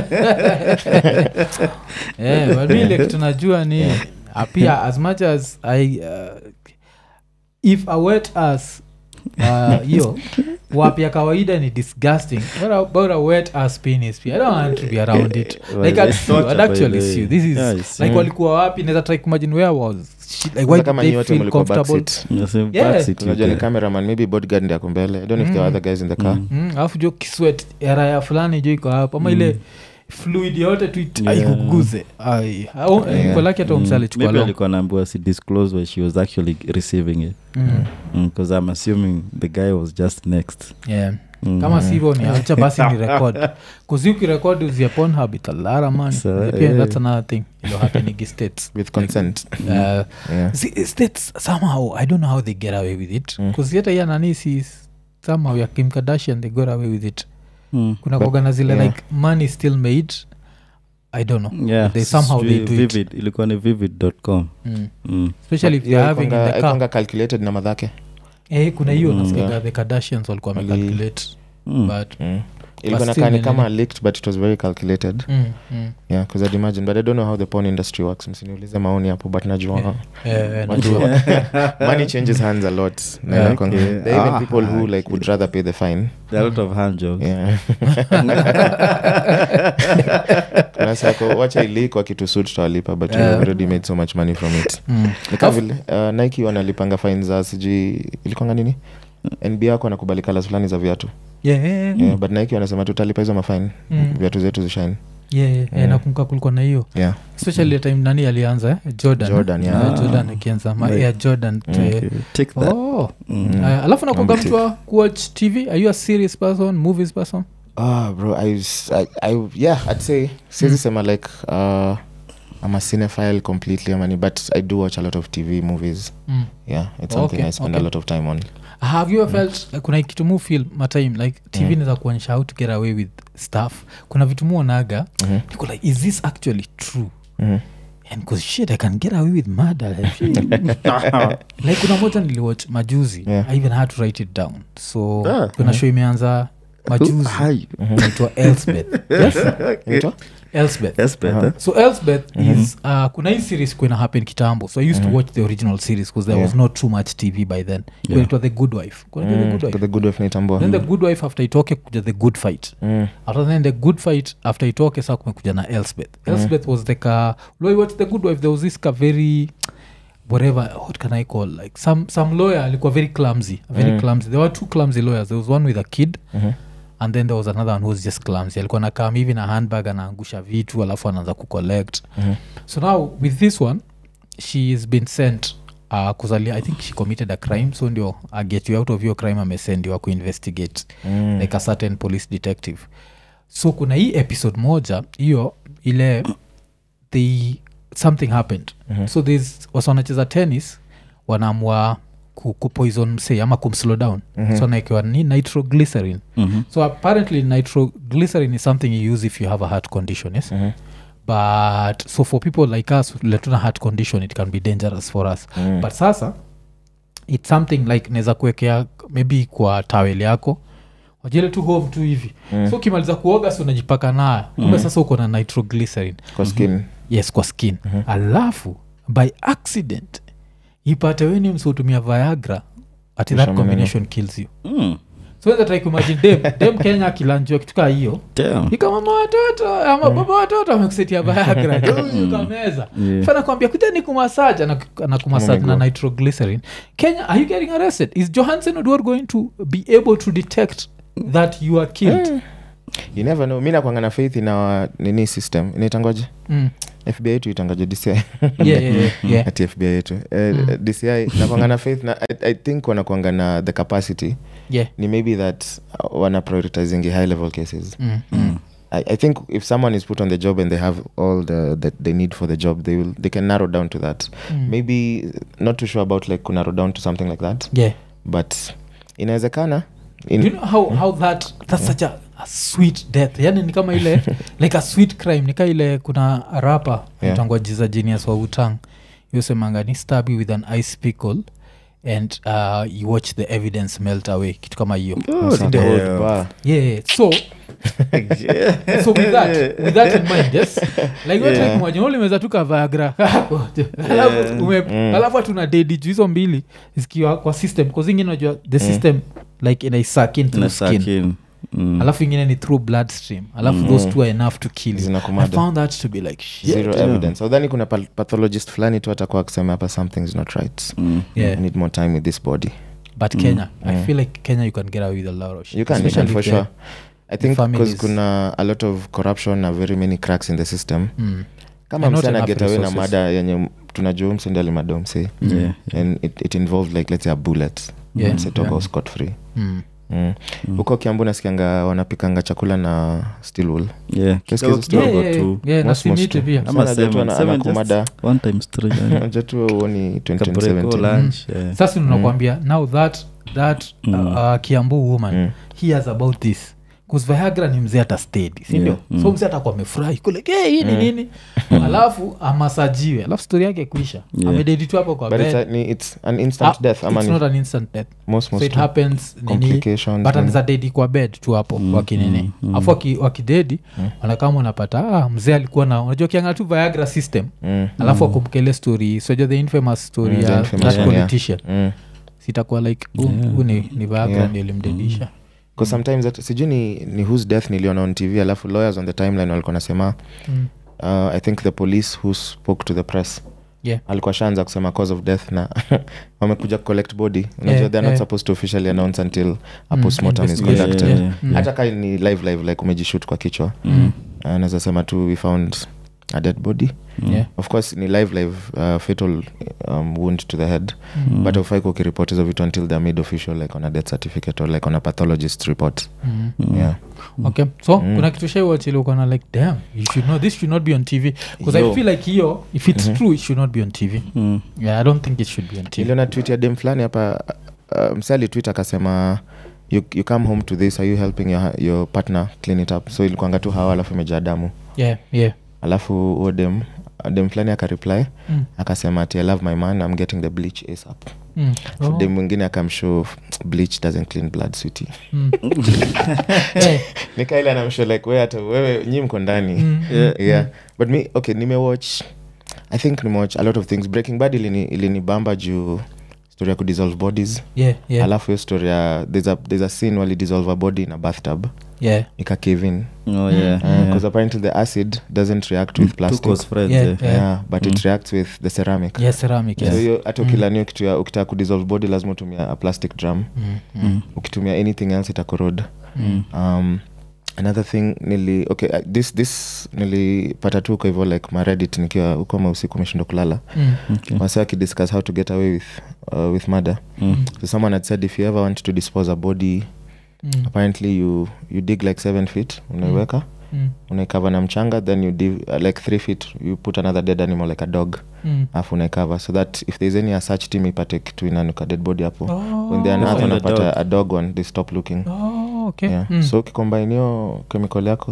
yeah, but mi ile kitu najua ni uh, pia as much as i uh, if a wet as uh, hiyo wap ya kawaida ni disgusting what about a wet ass penis pia i don't want to be around it Well, like I'd it's sue, I'd torture, by actually the way. sue this is Yeah, it's- like Mm. walikuwa wapi naweza try kumagine where was she, like why Kwanza did kama they nyi wote feel mlikuwa comfortable backseat. Yeah, same Yeah. backseat you unajua ni get. cameraman maybe bodyguard ndi ako mbele i don't know if there are Mm. other guys in the car Mm. Mm, alafu jo kiswet raya fulani jo iko hapo ama Mm. ile fluid yote tu it- Yeah. aikuguze Yeah. kolaki hata Mm. umsa alichukua Maybe long alikuwa naambiwa si disclose where she was actually receiving it Mm. because i'm assuming the guy was just next Yeah. Mm. kama sivyo ni acha basi ni record kuzi ukirekod uzia ponhub italara man So, pia yeah. that's another thing ilo happening states with consent uh, yeah. see, states somehow i don't know how they get away with it Mm. kuzi hata ya nani si somehow ya kim kardashian they got away with it Mm. kuna But- kuagana zile yeah. like money still made i don't know Yeah, They somehow they sijui do it. vivid ilikuwa ni vivid.com mm. mm. especially if they're having in the car aikwanga calculated na madhake eh, kuna hiyo Mm. nasikiaga Yeah. the kardashians walikuwa Wali- wamecalculate Mm. but mm. ilikuwa still nakaa ni ni kama nini? leaked but it was very calculated mm, mm. yeah because i'd imagine but i don't know how the porn industry works msiniulize maoni hapo but najua Yeah. Eh, eh, Watu- najua. money changes hands a lot Na Yeah. inakuanga- Okay. there are even Ah, people who like okay. would rather pay the fine There are a lot of hand jobs yeah kuna sako wacha iliko akitusut tutawalipa but we Yeah. have already made so much money from it Mm. nika vile uh, nike wanalipanga fine za sijui ilikwanga nini nb yako anakubali kalas fulani za viatu Yeah, yeah, yeah. yeah, but nike wanasema tutalipa hizo mafine Mm. viatu zetu zishine yeah, yeah, yeah. nakumbuka kulikuwa na hiyo yeah especially the time nani alianza eh? jordan Jordan, eh? yeah. Eh, jordan akianza ma Right. Air jordan Mm. eh, Okay, take that oh. Mm. Aya, alafu nakunga Mambo mtu wa kuwatch tv are you a serious person movies person Ah, bro, I, was- I, I, yeah, I'd say siwezi sema like uh, I'm a cinephile completely, amani, but I do watch a lot of TV movies. mm. Yeah, it's something Okay, I spend okay. a lot of time on. have you ever felt uh, kuna kitu mu feel matime like tv Mm. inaweza kuonyesha how to get away with stuff kuna vitu muonaga Mhm, niko like is this actually true mhm. and cause shit i can get away with murder like kuna moja niliwatch majuzi Yeah. i even had to write it down so Ah. kuna show imeanza majuzi Hi. naitwa elsbeth yes? Inaitwa? elsbeth Yes, better. so elsbeth is uh, kuna hii series kuena happen kitambo so i used to watch the original series because there was Yeah. not too much tv by then yeah. it was the good wife Kuna the Mm, good wife the good wife naitambua. then the good wife after itoke kuja the good fight Mm, after then the good fight after itoke saa kumekuja na elsbeth elsbeth was the ka watch the good wife there was this ka very whatever what can i call like some some lawyer alikuwa very clumsy very Mm. clumsy there were two clumsy lawyers there was one with a kid mhm. and then there was another one who was just clumsy alikuwa nakam hivi na handbag anaangusha vitu alafu anaanza kucollect Mhm. so now with this one she has been sent uh, kuzalia i think she committed a crime so ndio uh, get you out of your crime amesendiwa kuinvestigate Mm. like a certain police detective so kuna hii episode moja hiyo ile they something happened Mhm. so this wasa wanacheza tennis wanaamua ku, kupoison msee ama kumslow down Mhm. so anaekewa ni nitroglycerin Mhm. so apparently nitroglycerin is something you use if you have a heart condition yes Mhm. but so for people like us letuna heart condition it can be dangerous for us Mm. but sasa its something like naweza kuwekea maybe kwa tawel yako wajile tu home tu hivi Mm. so ukimaliza kuoga si unajipaka nayo kumbe sasa uko na nitroglycerin Kwa skin. yes kwa skin alafu by accident ipate weni msiutumia viagra ati that Ushamana. combination kills you Mm. so that like imagine dem, dem kenya akilanjua kitu kaa hiyo Damn. ikamama watoto ama baba watoto amekusetia viagra kameza Yeah. fana kwambia kuja ni kumasaj anakumasaj Oh my na God. nitroglycerin kenya are you getting arrested is johansen odwar going to be able to detect that you are killed you never know mi nakwanga na faith in our nini system inaitangoje mm. fbi yetu itangoje dci yeah, yeah, yeah, yeah. ati fbi yetu eh, dci nakwanga na faith na I, i think wanakwanga na the capacity yeah. ni maybe that uh, wana prioritizing high level cases Mm. Mm. I, i think if someone is put on the job and they have all the that they need for the job they will they can narrow down to that Mm. maybe not too sure about like kunarrow down to something like that yeah. but inawezekana in, Do you know how, how that that's such a, a sweet death yani ni kama ile like a sweet crime nika ile kuna rapa Yeah. mtangwa jiza genius wa utang yosemanga ni stab you with an ice pickle and uh, you watch the evidence melt away kitu kama hiyo That's not Ndio. old damn. bar. yeah, yeah. so so with that with that in mind yes like Yeah. yeah. like ulimeza tu kavagra kako alafu ume- alafu hatuna dedi juu hizo mbili zikiwa kwa system kazingine najua the system like inaisak in through Na skin sakin. Mm. alafu ingine ni through bloodstream alafu those two are enough to kill you i Zinakumada. found that to be like shit. zero Yeah. evidence udhani kuna pal- pathologist fulani tu atakuwa akisema hapa something's not right Mm. yeah I need more time with this body but kenya i Mm. feel like kenya you can get away with a lot of shit you can, you can Especially for if the- sure i think families- because kuna a lot of corruption na very many cracks in the system Mm. kama And not msana enough get away na resources. mada yenye tunajua msende alimado mse Yeah. and it, it involved like let's say a bullet Yeah, msetoka yeah. scot free Mm. Mm. huko kiambu nasikianga wanapikanga chakula na steel wool Yeah. Kesikia Kidogo hizo story? Yeah, kidogo yeah, tu. yeah, na Most- most simiti tu. pia Ama Sana najua tu seven. ana- Seven anakumada. just one times three, yeah. Unajua tu uoni Kabreko 2017 lunch, yeah. sasa unakwambia now that that uh, uh, kiambu woman Mm. he has about this bcause viagra ni mzee hata stedi sindio Yeah, mm. so mzee atakuwa amefurahi kule hey, hii ni nini alafu amasajiwe alafu stori yake kuisha Yeah. amededi tu hapo kwa but it's, bed a, ni, it's an instant Ah, death ama it's ni not an instant death most so most it happens nini complications but nini. anaweza dedi kwa bed tu hapo mm, wakinini mm, afu waki, wakidedi mm. wanakama unapata ah, mzee alikuwa na unajua kianga tu viagra system Mm. alafu akumkele story soja the infamous story Mm, the ya infamous that one, yeah. politician Mm. sitakuwa like huu huu ni, ni viagra Yeah. ndio limdedisha 'Cause sometimes that- sijui ni, ni whose death niliona on tv alafu lawyers on the timeline walikuwa nasema mm. uh, i think the police who spoke to the press yeah. alikuwa shaanza kusema cause of death na wamekuja collect body unajua Yeah, they're not yeah. supposed to officially announce until a Mm, postmortem is investigation. conducted Yeah, yeah, Mm. hata kai ni live live like umejishut kwa kichwa Mm. uh, naweza sema tu we found a dead body Yeah. of course ni live live uh, fatal um, wound to the head Mm. but aufai kukiripot hizo vitu until they're made official like on a death certificate or like on a pathologist report Mm. yeah okay so Mm. kuna kitu shaiwachiliukana like damn you should know this should not be on tv because i Yo. feel like hiyo if it's Mhm. true it should not be on tv Mm. yeah i don't think it should be on tv niliona tweet ya dem fulani hapa uh, mse alitwit akasema you, you come home to this are you helping your, your partner clean it up so ilikuanga tu hawa alafu imejaa damu yeah yeah alafu huo dem dem fulani akareply mm. akasema ati i love my man i'm getting the bleach asap Mm. oh. Oh. dem mwingine akamshow bleach doesn't clean blood sweetie Mm. Eh, nikaile anamshow like we hata wewe nyi mko ndani mm, Yeah. mm, yeah but me okay nimewatch i think nimewatch a lot of things breaking bad ilini, ilinibamba juu story ya kudissolve bodies yeah yeah alafu hiyo story ya there's a, there's a scene wali dissolve a body in a bathtub yeah ikakevin Oh, yeah, because yeah. apparently the acid doesn't react with Two plastic close friends, Yeah, yeah. yeah. yeah, but it reacts with the ceramic yeah ceramic so yes hiyo hata ukilanio kitu ya ukitaka kudissolve body lazima utumia a plastic drum Mm, mm, Mm. ukitumia anything else itakorod mm. um, another thing nili okay uh, this this nilipata tu huko hivyo like maredit nikiwa huko mausiku umeshindwa kulala Mm. Okay. wasa akidiscuss how to get away with, uh, with murder Mm. so someone had said if you ever want to dispose a body Mm. apparently you, you dig like seven feet unaiweka Mm. unaikava na mchanga then you div, uh, like three feet you put another dead animal like a dog Mm. afu unaikava so that if there's any search team ipate kitu inanuka dead body hapo when they Oh. unearth Find a wanapata dog. a dog one they stop looking Oh, okay. yeah. Mm. so ukikombinio chemical yako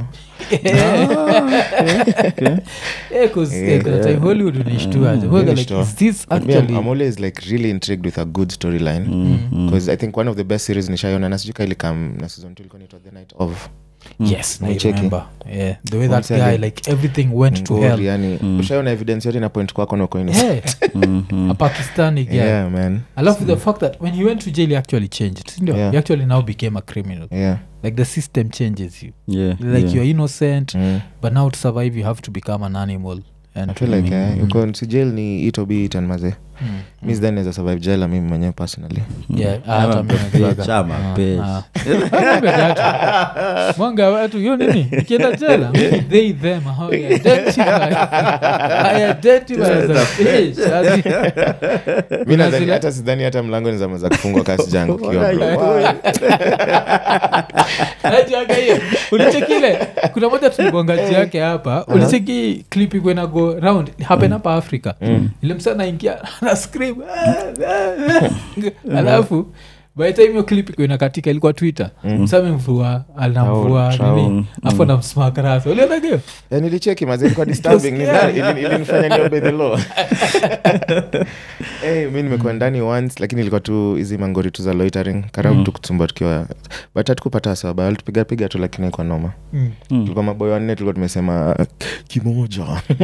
Eh, 'cause, eh, Yeah. kuna time hollywood unaishtua Mm. Huwaga like, Unashtua. is this Me, I'm, actually I'm always like really intrigued with a good storyline Mm, mm. because i think one of the best series nishaiona na sijui kailikam na season two ilikuwa inaitwa the night of yes I Umecheki? remember. Yeah, the way that Umsali. guy like everything went to Ngori, hell yani Mm. ushaiona evidence yote ina point kwako na uko innocent. Eh, Mm, mm. a pakistani guy yeah man i love the fact that when he went to jail he actually changed sindio Yeah. he actually now became a criminal yeah like the system changes you Yeah, like yeah. you're innocent mm. but now to survive you have to become an animal and I feel like eh, Mm. uko si jail ni itobi itan maze Mm, mi sidhani naweza survive jail mimi mwenyewe personally Yeah, Mm. hata Ama mimi pe- najuaga. chama, Ah, pe- ah. Mwambie watu. mwanga watu hiyo nini ikienda jela they them how I identify I identify as a bitch. As in- mi Kuna nadhani zile- hata sidhani hata mlango ni zama za kufungwa kasi jangu kiwa bro. Najuaga hiyo ulichekile kuna moja tulibongaji yake hapa ulicheki clip iko ina go round happen hapa africa ile msa naingia na scream alafu by the time hiyo clip iko inakatika ilikuwa twitter msa amemvua anamvua Trao, trao. nini afu anamsmak rasa ulionagio Eh, nilicheki maze ilikuwa disturbing Ni scary. nani- ili- ilinifanya niombe the law hey, mi nimekuwa ndani once lakini ilikuwa tu hizi mangori tu za loitering karabu tu kutsumba tukiwa but hatukupata sababu alitupiga piga tu lakini kwa noma Mm. tulikuwa maboyo wanne tulikuwa tumesema kimoja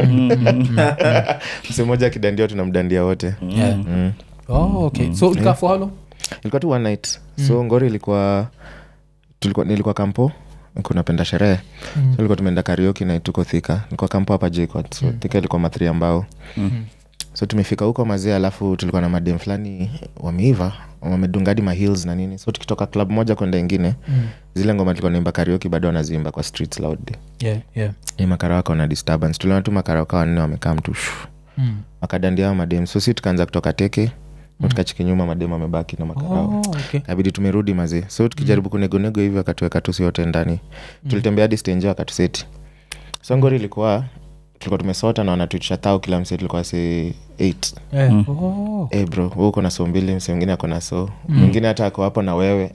mse moja akidandia tunamdandia wote Yeah. mm. Oh, okay so ulikaa for how long? ilikuwa tu one night so ngori ilikuwa tulikuwa nilikuwa kampo nilikuwa napenda sherehe Mm. so ilikuwa tumeenda karioki na tuko thika nilikuwa kampo hapa jcot so thika ilikuwa mathri ambao Mm. so tumefika huko mazee alafu tulikuwa na madem fulani wameiva wamedungadi mahills na nini so tukitoka club moja kwenda ingine Mm. zile ngoma tulikuwa naimba karioki bado wanaziimba kwa streets loudly Yeah, yeah. ni makara wako na disturbance tuliona tu makara wako wanne wamekaa mtu shu Mm. wakadandia hao madem so si tukaanza kutoka teke mm. tukachiki nyuma madem wamebaki na makarao Oh, okay. kabidi tumerudi mazee so tukijaribu kunegonego hivi wakatuweka tusi wote ndani tulitembea hadi stenje wakatuseti so ngori ilikuwa tulikuwa tumesota na wanatuitisha thao kila mse tulikuwa se 8 Yeah. Oh. hey bro wewe uko na so mbili mse mwingine ako na so mwingine hata ako hapo na wewe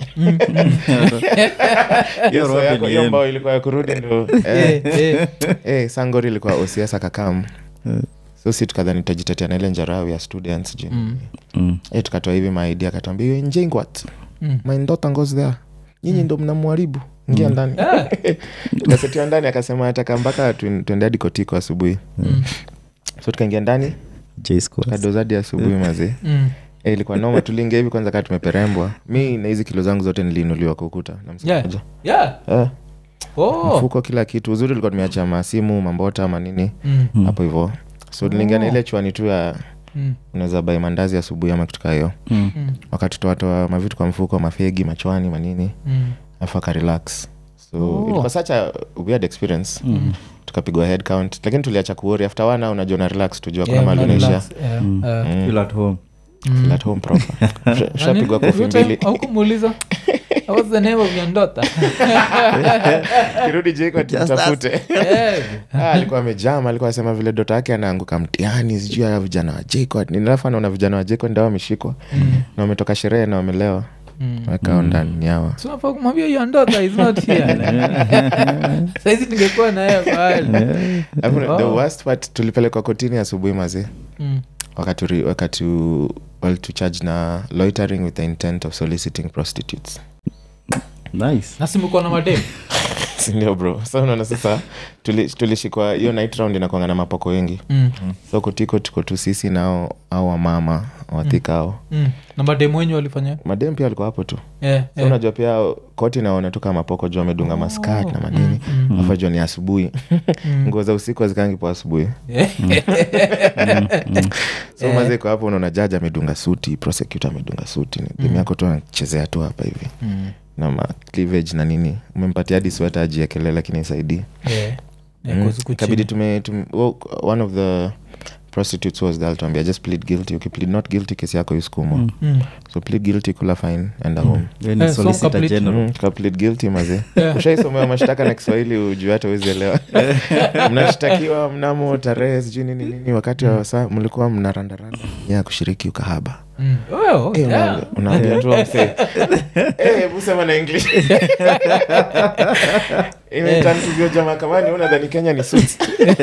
Hiyo so rope yako- ni hiyo yenu. mbao ilikuwa ya kurudi ndo eh, Eh, eh. eh, sa ngori ilikuwa osias akakam so si tukadhani tutajitetea na ile njarau ya students ji Mm. Mm. eh, tukatoa hivi maidi akatuambia "You enjoying what Mm. my daughter goes there nyinyi ndo mnamwharibu ingia ndani Ah. tukasetiwa ndani akasema ataka mpaka tuen- tuende hadi kotiko asubuhi Mm. so tukaingia ndani J-Scores. kadozadi asubuhi mazee Mm. Eh, ilikuwa noma tuliingia hivi kwanza kaa tumeperembwa mi na hizi kilo zangu zote niliinuliwa kwa ukuta na msee Yeah. mmoja. Yeah. Eh, Oh. mfuko kila kitu uzuri ulikuwa tumeacha masimu mambota manini Mm. hapo hivo so tuliingia na Oh. ile chwani tu ya Mm. unaweza bai mandazi asubuhi ama kitu kaa hiyo Mm. Mm. wakatutoatoa mavitu kwa mfuko mafegi machwani manini Mm. afu akarelax so Oh. ilikuwa such a weird experience tukapigwa head count lakini tuliacha kuori after one hour unajua na relax tujua kuna Yeah, mali una unaishia relax, yeah, Mm. yeah. Mm. Feel at home Feel at home proper Usha- ushapigwa kofi mbili aukumuuliza what's the name of your daughter kirudi jiko Just tafute Eh, Ah, alikuwa amejama alikuwa asema vile dota yake anaanguka mtiani sijui ya vijana wa jcod ninafu anaona vijana wa jcod ndio wameshikwa na wametoka sherehe na wamelewa mm. wakao ndani yawa So unafaa kumwambia your daughter is not here saizi ningekuwa naye pale Alafu the Oh. worst part tulipelekwa kotini asubuhi mazi Mm. wakati ri- wakati u- walitucharge na loitering with the intent of soliciting prostitutes nice na simekuwa na mademu sindio bro sa unaona sasa tuli- tulishikwa hiyo night round inakwanga na mapoko wengi mm. so kotiko tuko tu sisi nao au wamama wathikao mm. na mademu wenyu walifanya madem pia walikuwa hapo tu yeah, so unajua pia koti naona tu kama poko juu amedunga maskat na manini mm, afu jua ni asubuhi nguo za usiku hazikangi po asubuhi so Eh. maze iko hapo unaona jaji amedunga suti prosecutor amedunga suti demu yako tu anachezea tu hapa hivi Mm. na ma cleavage na nini umempatia hadi sweta ajiekelee lakini isaidii Yeah. Yeah, Mm. 'cause huku kabidi chini- tume, tume well, one of the prostitutes was there alituambia just plead guilty ukiplead not guilty kesi yako iskumwa Mm. Mm. so plead guilty kula fine enda home Then Eh, so solicitor complete- general Mm, ka plead guilty maze Yeah. ushaisomewa mashtaka na kiswahili ujuu hata uwezielewa mnashtakiwa mnamo tarehe sijui nini nini wakati wa saa mlikuwa mnarandaranda ya kushiriki ukahaba Mm. Oh, Eh, yeah. una- unaambia tu msee Eh, hebu sema na english imetantuziwa mahakamani unadhani kenya ni suits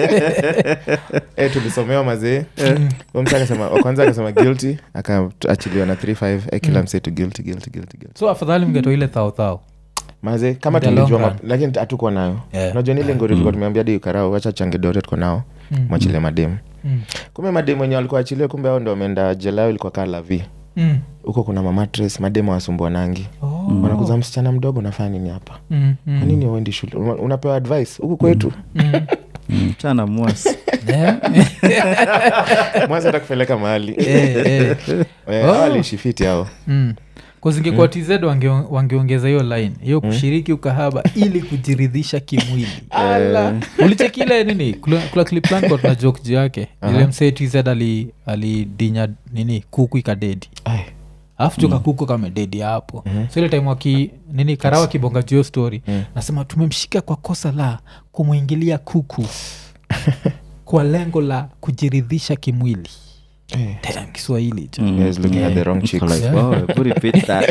eh, tulisomewa mazee Huyo msee akasema wa kwanza akasema guilty akaachiliwa na 35 eh, kila msee tu guilty guilty guilty guilty so afadhali mngetoa ile thauthau maze kama In the long tulijua run. map- lakini hatukuwa nayo Yeah. unajua nile ngori tulikuwa tumeambia di ukarao wacha changedote tuko nao Mm. mwachile mademu Mm. kumbe mademu wenye walikuwa achilie kumbe ao ndo wameenda jelao ilikuwa kaa lavi Mm. huko kuna mamatres mademu awasumbua nangi Oh. wanakuza msichana mdogo nafanya nini hapa Mm, mm. kwa nini uendi shule Una- unapewa advice huku kwetu Mm. Mm, chana mwas Yeah. mwanza atakupeleka mahali Eh, eh. Eh, Oh. hao waliishi fiti hao Mm. kuzingekuwa tz wange, wangeongeza hiyo line hiyo kushiriki ukahaba ili kujiridhisha kimwili ulicheki ile nini kula, kula clip fulani kwa tuna joke juu yake ile msee tz ali alidinya nini kuku ikadedi Ai. alafu joka kuku kamededi hapo so ile time waki nini karawa kibonga juu hiyo story nasema tumemshika kwa kosa la kumwingilia kuku kwa lengo la kujiridhisha kimwili Eh. Damn, kiswahili jo You guys looking at the wrong chicks. like wow put repeat that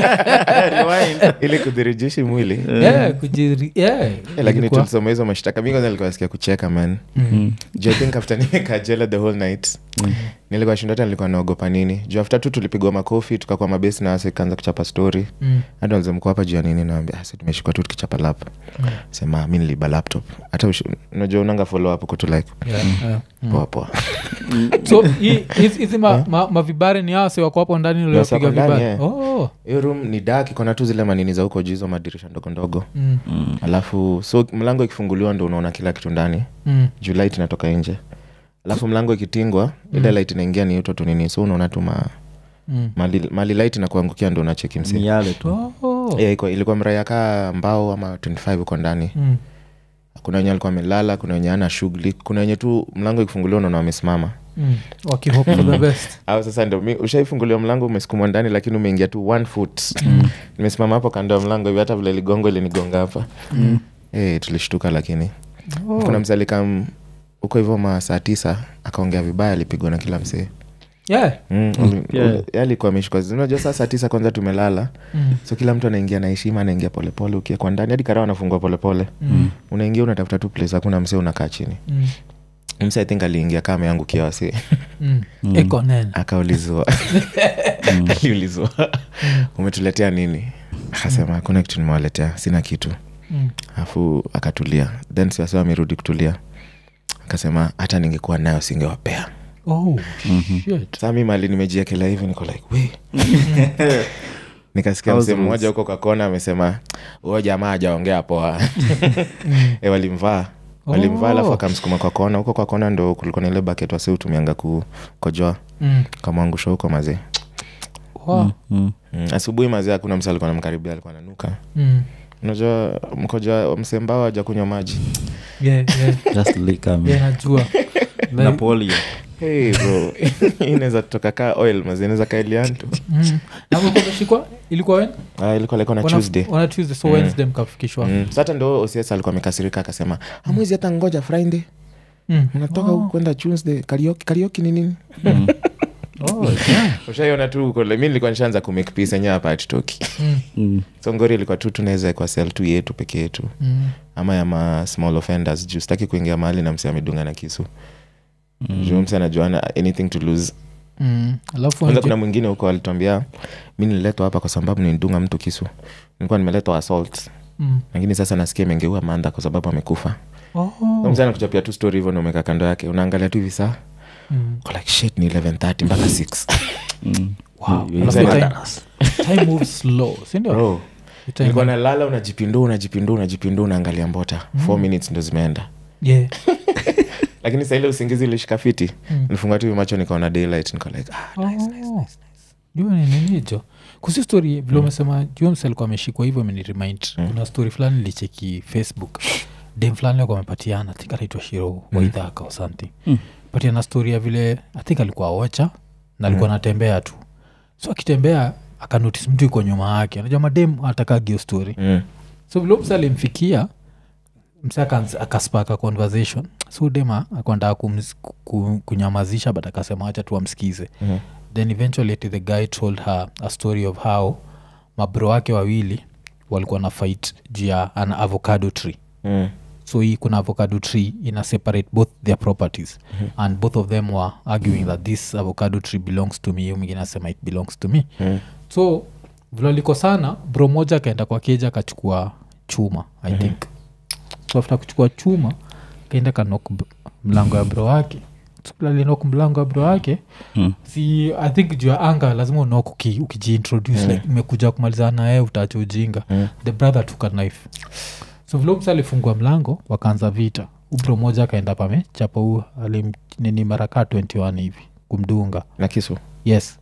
ili kudhirijishi mwili Yeah, kujiri- yeah, Eh, lakini ilikuwa- tulisoma hizo mashtaka mi kwanza nilikuwa nasikia kucheka man Mm. juu i think after nimekaa jela the whole night nilikuwa shindo hata nilikuwa naogopa nini juu after tu tulipigwa makofi tukakwa mabesi na wase ikaanza kuchapa story Mm. hata walizemkua hapa juu ya nini nawambia "Ah, si tumeshikwa tu tukichapa lap sema mi niliba laptop hata ush- unajua unanga follow up huko tu like Yeah, yeah. Mm. poa poa so hii- hizi hizi ma- ma- mavibare ni hao si wako hapo ndani Yes, uliopiga wako ndani, vibare yeah. oh. hiyo room ni dak ikona tu zile manini za huko juu hizo madirisha ndogo ndogo mm. alafu so mlango ikifunguliwa ndo unaona kila kitu ndani Mm. juu light inatoka nje alafu mlango ikitingwa ile light inaingia ni uto tu nini so unaona tu ma, Mm. mali, mali light inakuangukia ndo unacheki msi miale tu Oh. yeah, iko, ilikuwa mraya kaa mbao ama 25 uko ndani Mm. kuna wenye alikuwa amelala kuna wenye ana shughuli kuna wenye tu mlango ikifunguliwa unaona wamesimama Mm. wakihope for the best au sasa ndo mi- ushaifunguliwa mlango umesukumwa ndani lakini umeingia tu one foot nimesimama hapo kando ya mlango hivi hata vile ligongo ilinigonga hapa mm. hey, tulishtuka lakini Oh. kuna msee alikam huko hivyo ma saa tisa akaongea vibaya alipigwa na kila msee Yeah. Mm, uli- yeah. uli- yeye alikuwa ameshikwa unajua saa saa tisa kwanza tumelala Mm. so kila mtu anaingia na heshima anaingia polepole ukiekwa ndani hadi karaa anafungua polepole Mm. unaingia unatafuta tu place hakuna msee unakaa chini Mm. mse i think aliingia kaa ameangukia wasi Mm. iko nene akaulizwa aliulizwa umetuletea nini akasema hakuna kitu nimewaletea sina kitu Mm. alafu akatulia then siwasi amerudi kutulia akasema hata ningekuwa nayo singewapea Oh, shit. saa mi mali nimejiekelea hivi niko like we nikasikia How's msee the mmoja rules? huko kakona amesema huyo jamaa ajaongea poa e, walimvaa walimvaa alafu Oh. akamsukuma kwa kona huko kwa kona ndo kulikuwa na ile baket wasi utumianga kukojoa Mm. kamwangusha huko mazee Wow. Mm. mm. asubuhi mazee hakuna msa alikuwa namkaribia alikuwa nanuka Mm. unajua mkoja msembao aja kunywa maji yeah, yeah, just liquor, man. yeah, najua Like, Napoleon. hey bro Hii inaweza toka kaa oil mazi inaweza kaa iliantu mm. Na mlikuwa mmeshikwa ilikuwa wen ah, ilikuwa like on a Wana- tuesday wana tuesday so Mm. wednesday mkafikishwa Mm. sata ndo ocs alikuwa amekasirika akasema amwezi hata ngoja friday Mm. mnatoka Oh. huku kwenda tuesday karioki karioki ni nini Mm. Oh, yeah. ushaiona tu huko mi nilikuwa nishaanza kumake peace enyewe hapa atitoki Mm, Mm. so ngori ilikuwa tu tunaweza kwa sel tu yetu peke yetu mm. ama ya ma small offenders juu sitaki kuingia mahali na msi amedunga na kisu mm. juu msi anajuana anything to lose Mm. alafu kwanza nje- kuna mwingine huko alituambia mi nililetwa hapa kwa sababu nilidunga mtu kisu nilikuwa nimeletwa assault Mm. lakini sasa nasikia imengeua manda kwa sababu amekufa Oh. mzana kuchapia tu story hivyo naumeka kando yake unaangalia tu hivi saa Mm. uko like shit ni 1130 mpaka 6 Mm. Wow. You- you Alafu inside time- that. time moves slow sindio bro Time- nilikuwa nalala unajipindua unajipindua unajipindua unaangalia mbota mm. four minutes ndo zimeenda Yeah. lakini saile usingizi ilishika fiti Mm. nilifunga tu hivi macho nikaona daylight niko like ah, Oh. jua ni nini hicho kusi story vile umesema jones alikuwa ameshikwa hivyo imeniremind kuna story fulani nilicheki facebook dem fulani alikuwa amepatiana think anaitwa shiro waidhaka or something Mm. patiana story ya vile i think alikuwa ocha na alikuwa anatembea tu so akitembea akanotis mtu iko nyuma yake anajua madem atakagio story mm. so vile msa alimfikia msa akaanza- akaspaka conversation so dema akandaa kunyamazisha but akasema wacha tu amsikize Mhm. then eventually ati the guy told her a story of how mabro wake wawili walikuwa na fight juu ya an avocado tree Mm. so hii kuna avocado tree ina separate both their properties mm-hmm. and both of them were arguing that this avocado tree belongs to me hiyo mwingine asema it belongs to me Mm. so vilaliko sana bro moja akaenda kwa keja akachukua chuma i mm-hmm. think so after kuchukua chuma kaenda kanok b- mlango ya bro wake alinok mlango ya bro wake Mm. si i think juu ya anga lazima unok uki, ukijiintroduce mm. like imekuja kumalizana naye utacha ujinga Mm. the brother took a knife so vilomsa alifungua mlango wakaanza vita ubro moja akaenda pame chapa huu alimnini marakaa 21 hivi kumdunga na kisu yes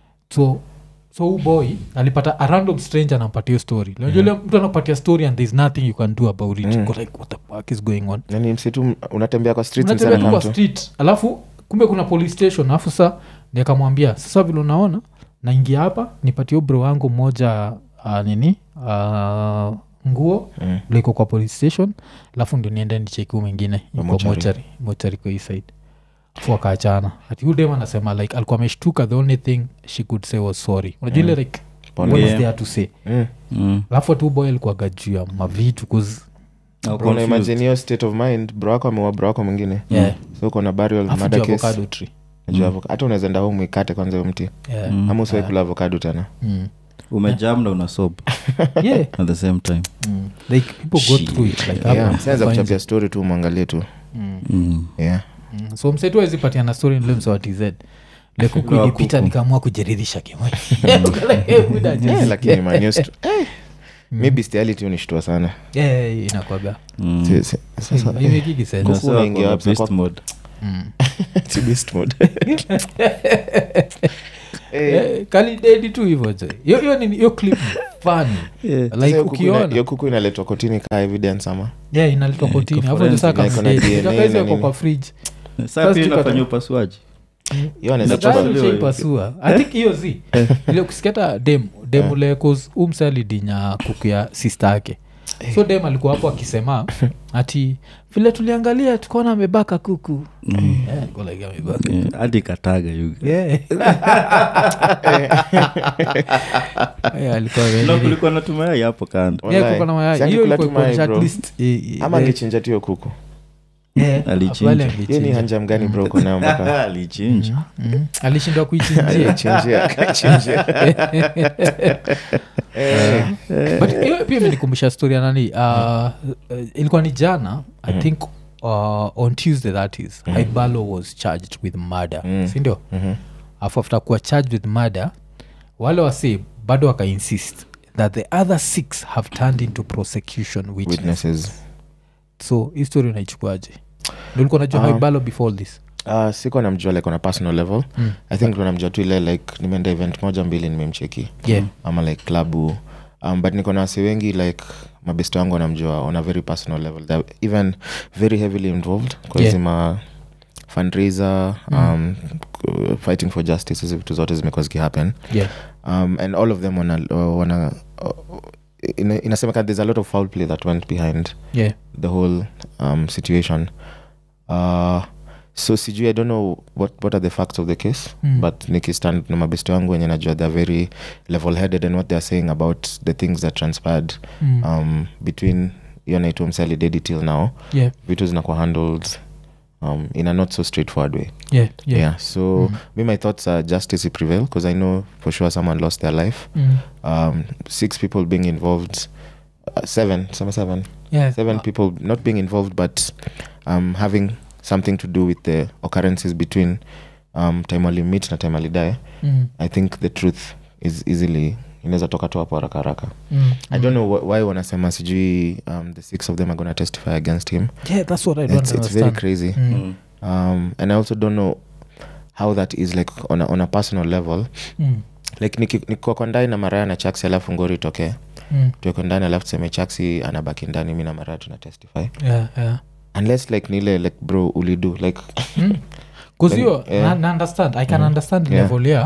so so huu boy alipata a random stranger anampatia story najua mtu anakupatia story and there's nothing you can do about it Mm. Uko like what the fuck is going on nani msitu unatembea kwa streets unatembea tu msana kwa kamtu street alafu kumbe kuna police station alafu sa niakamwambia sasa vile unaona naingia hapa nipatie bro wangu mmoja uh, nini uh, nguo Mm. liko kwa police station alafu ndio niende nicheki huu mwingine Kwa yuko mochari. mochari mochari kwa hii side fu akaachana ati huyu dem anasema like alikuwa ameshtuka the only thing she could say was sorry unajua ile like Pole. what is Yeah. there to say Mm. Mm. alafu tu boy alikuwaga juu ya mavitu cause Now Bro, una confused. imagine hiyo state of mind bro wako ameua bro wako mwingine yeah so uko na burial alafu murder juu case avocado tree Juu avoc- hata unaweza enda home ikate kwanza hiyo mti yeah Mm. ama usiwai kula avocado tena Mm. umejam na una sob yeah at the same time Mm. like people go Shit. through it like yeah. hapo, sianza finds kuchapia it. story tu mwangalie tu Mm. mm. yeah. Mm. so msetu awezipatiana story nile msewa tz lekuku Wa ilipita kuku. nikaamua kujiridhisha kimwe Eh, lakini man, hiyo sto- mi bestiality unishtua sana inakwaga Mm. Si- si- sasa imekiki sense. Kuku Unasema unaingia kwa wapi? beast Kwa- mode. Mm. si beast mode. Eh, Eh, kali dedi tu hivo je hiyo hiyo ni- hiyo clip ni funny Yeah. sasa like hiyo kuku ina- ukiona hiyo kuku inaletwa kotini kaa evidence ama yeah inaletwa Yeah, kotini iko afu ndio saa forensic, iko na DNA na kamdedi nini. kwa fridge Saa First pia you inafanya got- upasuaji hiyo anaweza Inachapa- chukua- Inachapa- chaipasua i think hiyo zi ile kusikata dem dem ule cause umse alidinya kuku ya sister yake so dem alikuwa hapo akisema ati vile tuliangalia tukaona amebaka kuku Eh, niko like, amebaka. Yeah, hadi kataga you guys. Yeah. Eh, alikuwa No, very- kulikuwa na tumayai hapo kando Yeah, Wallahi. kuko na mayai. Si Hiyo angekula ilikuwa tu mayai, kuonyesha at bro. least, eh, eh, ama eh, angechinja tu hiyo kuku eh, Alichinja. afadhali hiyo ni angechinja. hanja mgani bro uko nayo mpaka alichinja Mm. alishindwa kuichinjia alichinjia akachinjia Eh, but hiyo pia imenikumbusha story ya nani uh, uh, ilikuwa ni jana i think uh, on tuesday that is mm. ibalo was charged with murder Mm. sindio mhm. afu after kuwa charged with murder wale wasi bado wakainsist that the other six have turned into prosecution witness. witnesses so hii story unaichukuaje ndulikuwa najua Um, ibalo before this Uh, sikuwa namjua like on a personal level Mm. i think ndo namjua tu ile like nimeenda event moja mbili nimemcheki yeah ama like klabu um, but niko na wasi wengi like mabesto wangu wanamjua on a very personal level They're even very heavily involved kwa Yeah. hizi ma fundraiser um, k- fighting for justice hizi vitu zote zimekuwa zikihappen yeah. um, and all of them wana, wana uh, ina- inasemekana there's a lot of foul play that went behind yeah. the whole um, situation uh, so sijui i don't know what, what are the facts of the case Mm. but nikistand na mabesto wangu wenye najua they're very level headed and what they're saying about the things that transpired Mm. um, between hiyo naitwa msali dedi till now yeah. vitu zinakuwa handled um, in a not so straightforward way yeah. yeah, yeah. so Mm. me my thoughts are justice will prevail because i know for sure someone lost their life Mm. um, six people being involved uh, seven seven seven yeah. seven Uh, people not being involved but um, having something to do with the occurrences between um, time walimit na time alidae mm. i think the truth is easily inaweza toka tu hapo haraka haraka Mm. i don't know wh- why wanasema sijui um, the six of them are going to testify against him yeah that's what i don't it's, it's very understand crazy Mm. um, and i also don't know how that is like on a, on a personal level Mm. like niki- nikiwa kwa ndani na maraya na chaksi alafu ngori itokee Mm. tueko ndani alafu tuseme chaksi anabaki ndani mi na maraya tuna testify yeah, yeah. unless like nile like bro ulidu like Mm. 'Cause Then, hiyo yeah. na, na understand i can Mhm. understand Yeah. level ya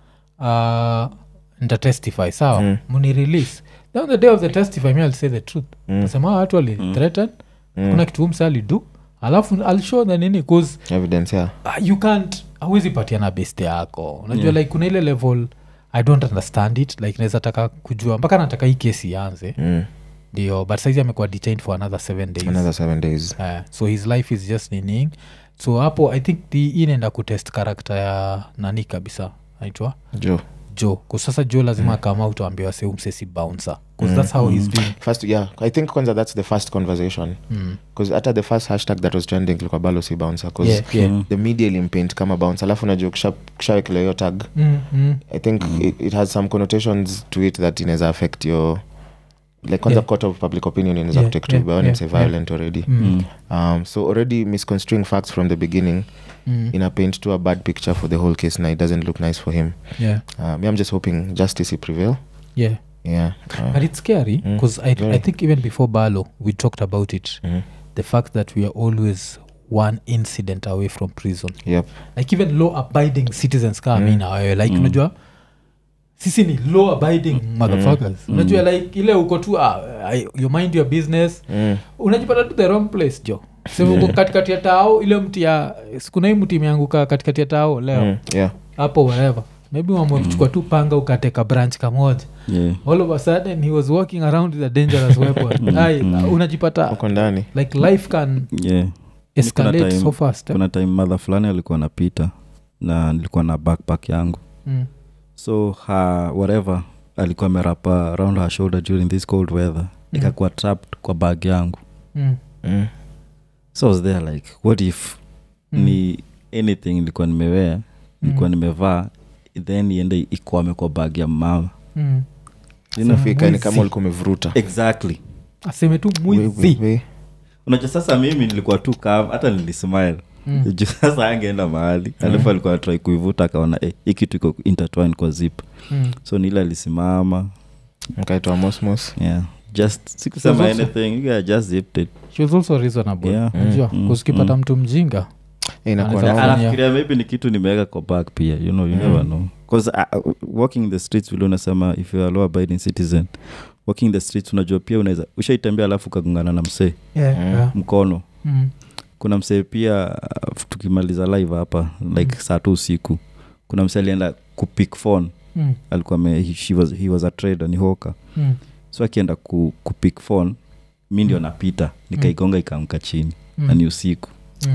uh, ntatestify sawa Mm. muni release then on the day of the testify me i'll say the truth Mm. nasema watu walithreaten Mm. kuna kitu umse alidu alafu i'll show the nini bcause evidence yeah uh, you can't awezi patiana beste yako unajua Yeah. like kuna ile level i don't understand it like naweza taka kujua mpaka nataka hii kesi ianze mm. ndio but saizi amekuwa detained for another seven days another seven days uh, so his life is just nining so hapo i think the hii inaenda kutest karakta ya nani kabisa naitwa jo jo kusasa jo lazima mm. kama utuambiwa se umsesi bouncer bcause that's how he's doing first yeah i think kwanza that's the first conversation mm. bcause hata the first hashtag that was trending ilikuwa balo si bouncer bcause yeah, yeah. Mm. the media ilimpaint kama bouncer alafu najua kisha- kishawekelewa hiyo tag Mm, mm. i think it, it has some connotations to it that inaweza affect your like kwanza Yeah. court of public opinion inaweza Yeah, kutake yeah, to yeah, yeah, say yeah. violent already Mm. Mm. um, so already misconstruing facts from the beginning Mm. ina paint to a bad picture for the whole case now it doesn't look nice for him yeah um, i'm just hoping justice will prevail yeah yeah uh, but it's scary Mm, because I, I very. think even before balo we talked about it mhm. the fact that we are always one incident away from prison yep like even law abiding citizens kama Mm. mi na wewe like Mm. unajua sisi ni law abiding motherfuckers Mm. unajua like ile uko tu uh, you mind your business mm. unajipata tu the wrong place jo sema uko katikati ya tao ile mti ya sikuna hii mti imeanguka katikati ya tao leo Mm. yeah hapo whatever maybe wamwe kuchukua tu panga ukateka branch kamoja Yeah. all of a sudden he was walking around with a dangerous weapon Ai, unajipata uko ndani like life can Yeah. escalate time- so fast eh? kuna time madha fulani alikuwa napita na nilikuwa na backpack yangu mm. so her whatever alikuwa amerapa around her shoulder during this cold weather ikakuwa trapped kwa bag yangu Mm. mm. so I was there like what if Mm. ni anything nilikuwa nimewea nilikuwa nimevaa then iende ikwame kwa bag ya mama Mm. you know? fika ni mwizi. kama ulikuwa umevuruta exactly aseme tu We- mwizi we- we- unajua sasa mimi nilikuwa tu kam hata nilismile Mm. juu sasa angeenda mahali alafu alikuwa atrai kuivuta akaona eh, hii kitu iko intertwine kwa zip Mm. so nile alisimama mkaitwa mosmos yeah just sikusema So it's also- anything yeah, just zipped it she was also reasonable Yeah. unajua Mm. kusikipata Mm. mtu mjinga Eh, inakuwa Anaweza- noma. Yeah. anafikiria maybe ni kitu nimeweka kwa bag pia you know you never know bcause uh, walking the streets vile unasema if you are law abiding citizen walking the streets unajua pia unaweza ushaitembea alafu ukagongana na msee yeah. Mm. Yeah. mkono Mm. kuna msee pia uh, tukimaliza live hapa like saa tu usiku kuna msee alienda kupick phone Mm. alikuwa me, he, she was, he was a trader ni hoka Mm. so akienda ku, kupick phone mi ndio napita nikaigonga ikaamka chini na ni usiku Mm.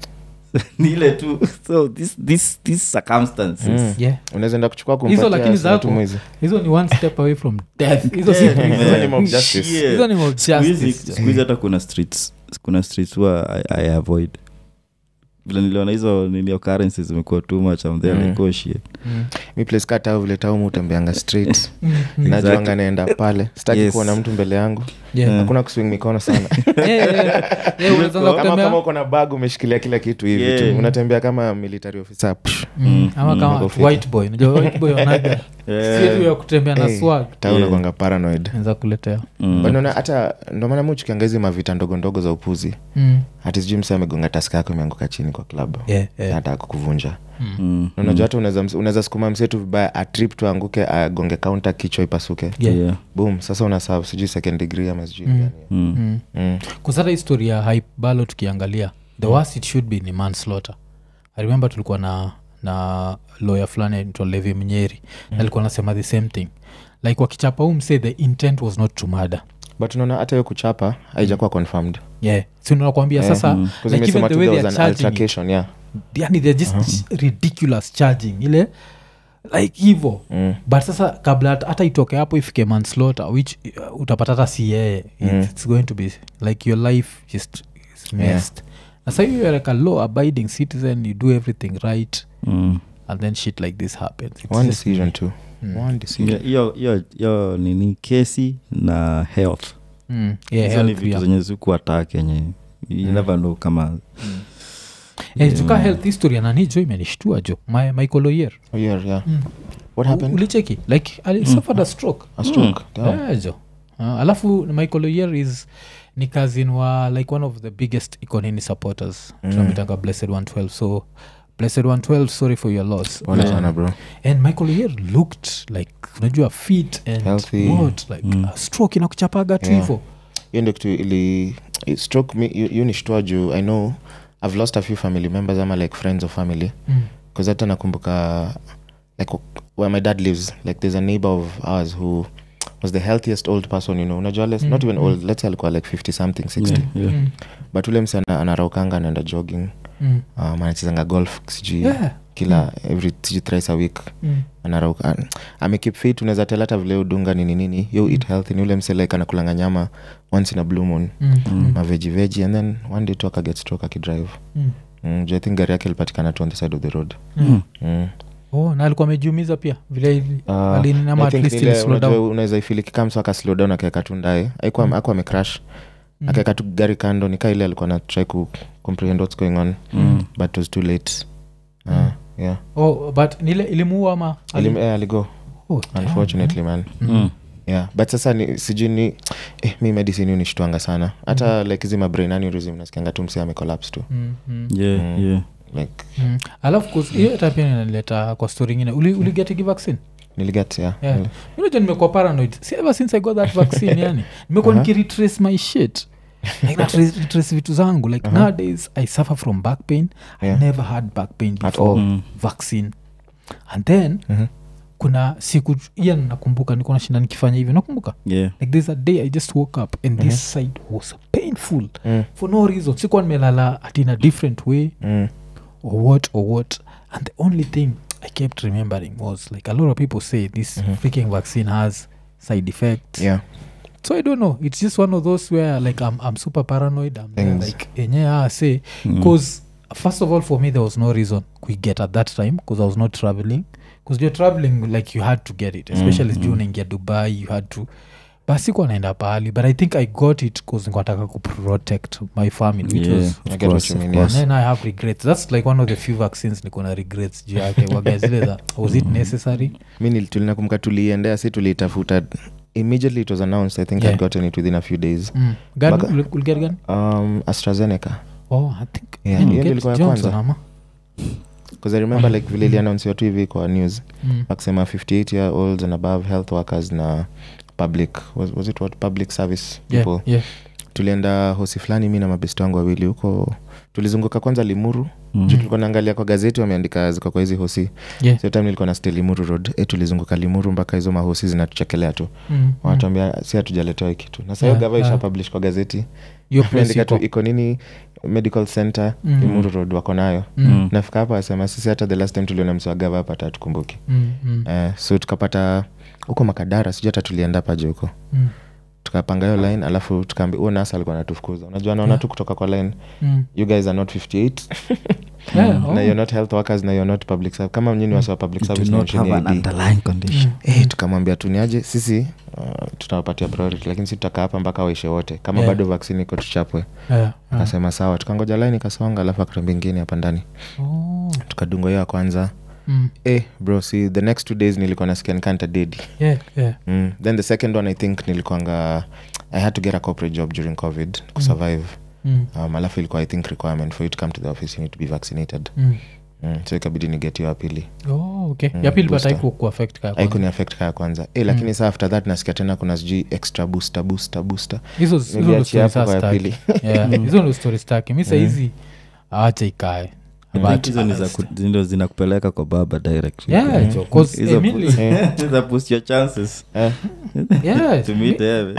ni ile tu so this, this, this circumstances Mm. Yeah. unaweza enda kuchukua Hizo kumpatia lakini sasa tu zako- mwizi. hizo ni one step away from death hizo si Yeah, prison. Hizo ni mob man. justice. Shit. Hizo ni mob Siku hizi- justice. siku hizi hata kuna streets kuna streets huwa I, I avoid vile niliona hizo nini occurrences zimekuwa too much I'm there Mm. like oh shit Mm. mi place ka tau vile tau mutembeanga straight Mm. Mm. najuanga naenda pale sitaki Yes. kuona mtu mbele yangu Yeah. hakuna kuswing mikono sana Yeah, yeah, yeah. Yeah, unaweza anza kama kutembea. kama uko na bag umeshikilia kila kitu hivi Yeah. tu unatembea kama military officer Psh, Mm, ama kama Magofika. white boy unajua white boy wanaga Yeah. si tu ya kutembea na hey, swag ta Yeah. unakwanga paranoid naweza kuletea Mm. But unaona hata ndo maana mi chukianga hizi mavita ndogo ndogo za upuzi Mm. hati sijui mse amegonga taska yako imeanguka chini kwa klabu Yeah, yeah. hata kukuvunja Mm. Na unajua hata unaweza unaweza sukuma msetu vibaya atrip tu anguke agonge kaunta kichwa ipasuke Yeah. Yeah. boom sasa unasav sijui second degree ama sijui Mm. gani. Mm. Mm. Mm. kusata histori ya hype balo tukiangalia the worst it should be ni manslaughter i remember tulikuwa na na lawyer fulani anaitwa levi mnyeri mm. alikuwa anasema the same thing like wakichapa huu msay the intent was not to murder but unaona hata hiyo kuchapa haijakuwa confirmed yeah si nakwambia Eh, sasa mm. Because like even imesema the tu way there they was are an charging it, altercation, yeah. yani they're just ridiculous charging ile like hivo Mm. but sasa kabla hata- hata itoke hapo ifike manslaughter which uh, utapata hata si yeye Mm. it's going to be like your life just is Yeah. messed na sa you're like a law abiding citizen you do everything right Mm. and then shit like this happens It's one just- decision too Mm. one decision Yeah, hiyo hiyo hiyo nini kesi na health Mm. Yeah, hizo ni health vitu pia. zenye zikuatak yenye you never know kama Eh, tuka health history nani jo imenishtua jo My- michael oyer oh, yeah, yeah. Mm. what happened ulicheki like ali suffered a stroke a stroke Damn. Yeah, jo uh, alafu michael oyer is ni cousin wa like one of the biggest iconini supporters Mm. tunamitanga blessed 112 so blessed 112 sorry for your loss pole Um, sana bro and michael oyer looked like unajua fit and Healthy. what like Mm. a stroke inakuchapaga tu Yeah. hivo hiyo ndio kitu ili it stroke me hiyo- hiyo nishtua juu i know i've lost a few family members ama like friends of family Mm. bcause hata nakumbuka like where my dad lives like there's a neighbor of ours who was the healthiest old person you know unajua less, Mm, not even mm. old let's say alikuwa like 50 something 60 Yeah, yeah. Mm. but ule msi ana- anaraukanga anaenda jogging Mm. um, anachezanga golf sijui Yeah. kila every sijui thrice a week Mm. anarauka an- amekip fit unaweza tell hata vile udunga nini nini yo eat healthy ni ule mse like anakulanga nyama once in a blue moon Mm. Mm. maveji veji and then one day tu akaget stroke akidrive Mm. mm, juu i think gari yake ilipatikana tu on the side of the road Mm. mm. oh na alikuwa amejiumiza pia vile ili- Uh, alini- ama I at think least ile ili slow unajua down. unaweza ifili kikamso aka slow down akaeka tu ndae aikuwa Mm. akuwa amecrash Mm. akaeka tu gari kando nikaa ile alikuwa na try ku comprehend what's going on Mm. but it was too late uh, Mm. yeah oh but nile ilimuua ama ali- Alim, eh, aligo Oh, damn. unfortunately man Mm. yeah but sasa ni sijui ni eh, mi medicine hiyo nishtwanga sana hata like hizi mabrain aneurysm nasikianga tu msee amecollapse tu Mm, mm, Yeah, Mm. yeah. like mm. alafu kus- hiyo hata pia inanileta kwa story ingine Uli- uligetigi vaccine niliget yeah, Yeah. Nili- unaja nimekuwa paranoid si ever since i got that vaccine yani nimekuwa Uh-huh. nikiretrace my shit like na trace- retrace vitu zangu like Uh-huh. nowadays i suffer from back pain Yeah. i never had back pain At before all. Mm. vaccine and then Mhm. kuna siku iya nakumbuka niko nashinda nikifanya hivyo nakumbuka Yeah. like there's a day i just woke up and this side was painful Mm, for no reason sikuwa nimelala at in a different way mm, or what or what and the only thing i kept remembering was like a lot of people say this Mhm. freaking vaccine has side effects yeah so i don't know it's just one of those where like i'm, I'm super paranoid i'm there, Things. like enye ah, say Mm. because first of all for me there was no reason we get at that time because i was not traveling because you're traveling like you had to get it especially mm, mm. juu unaingia dubai you had to basikuwa naenda pahali but i think i got it bcause nikuataka kuprotect my family which Yeah, was of I get what course, you of mean, course. then i have regrets that's like one of the few vaccines niko na regrets juu yake waga zile za was it necessary mi nil- tulinakumbuka tuliendea si tuliitafuta immediately it was announced i think Yeah. i'd gotten it within a few days mm. Gani? Baga- Uli- uliget gani um, astrazeneca oh i think Yeah, yeah, hiyo ndio ilikuwa ya johnson kwanza. ama bcause i remember like vile iliannounsiwa tu hivi kwa news mm. wakisema 58 year olds and above health workers na public was, was it what public service yeah, people yeah. tulienda hosi fulani mi na mabesti wangu wawili huko tulizunguka kwanza limuru Mm. juu tulikuwa naangalia kwa gazeti wameandika ziko kwa hizi hosi Yeah. sio time nilikuwa na stay limuru road e, tulizunguka limuru mpaka hizo mahosi zinatuchekelea tu Mm, mm. wanatuambia si hatujaletewa hii kitu na sahiyo Yeah, gava yeah. isha publish kwa gazeti Hiyo place ameandika tu iko. iko nini medical center Mm. limuru road wako nayo Mm, Mm. nafika hapa asema sisi hata the last time tuliona msi wa gava hapa hata tukumbuki mm, mm, eh, so tukapata huko makadara sijui hata tulienda paje huko mm, tukapanga hiyo line alafu tukaambi huo nasa alikuwa natufukuza unajua naona Yeah. tu kutoka kwa line mm. you guys are not 58 Yeah, oh. na you're not health workers na you're not public service kama nyini wasi wa public You do service not have an mention AD. underlying condition Eh, tukamwambia tuniaje sisi uh, tutawapatia priority lakini si tutakaa hapa mpaka waishe wote kama Yeah. bado vaksini iko tuchapwe Yeah, yeah. akasema sawa tukangoja laini kasonga alafu akatuambia ingine hapa ndani Oh. tukadungwa hiyo ya kwanza Mm. eh, bro si the next two days nilikuwa nasikia nikanta dedi Yeah, yeah. mm. then the second one i think nilikuanga i had to get a corporate job during covid kusurvive Mm. um, alafu ilikuwa i think requirement for you to come to the office you need to be vaccinated Mm. mm. so ikabidi niget hiyo ya pili Oh, okay. Mm, ya pili but booster. haiku kuaffect kaya kwanza. aikuni affect kaya kwanza e, lakini saa after that nasikia tena kuna sijui extra booster booster booster hizo hizo ndo niliachia story hapo kwa saa ya staki. pili Yeah, hizo ndo story staki mi sahizi awacha ikae I think But- hizo ni za ku- ndo zinakupeleka kwa baba direct Yeah, jo, 'cause Hizo Emily- pu- Eh, Hizo boost your chances eh, Yeah, to meet heaven.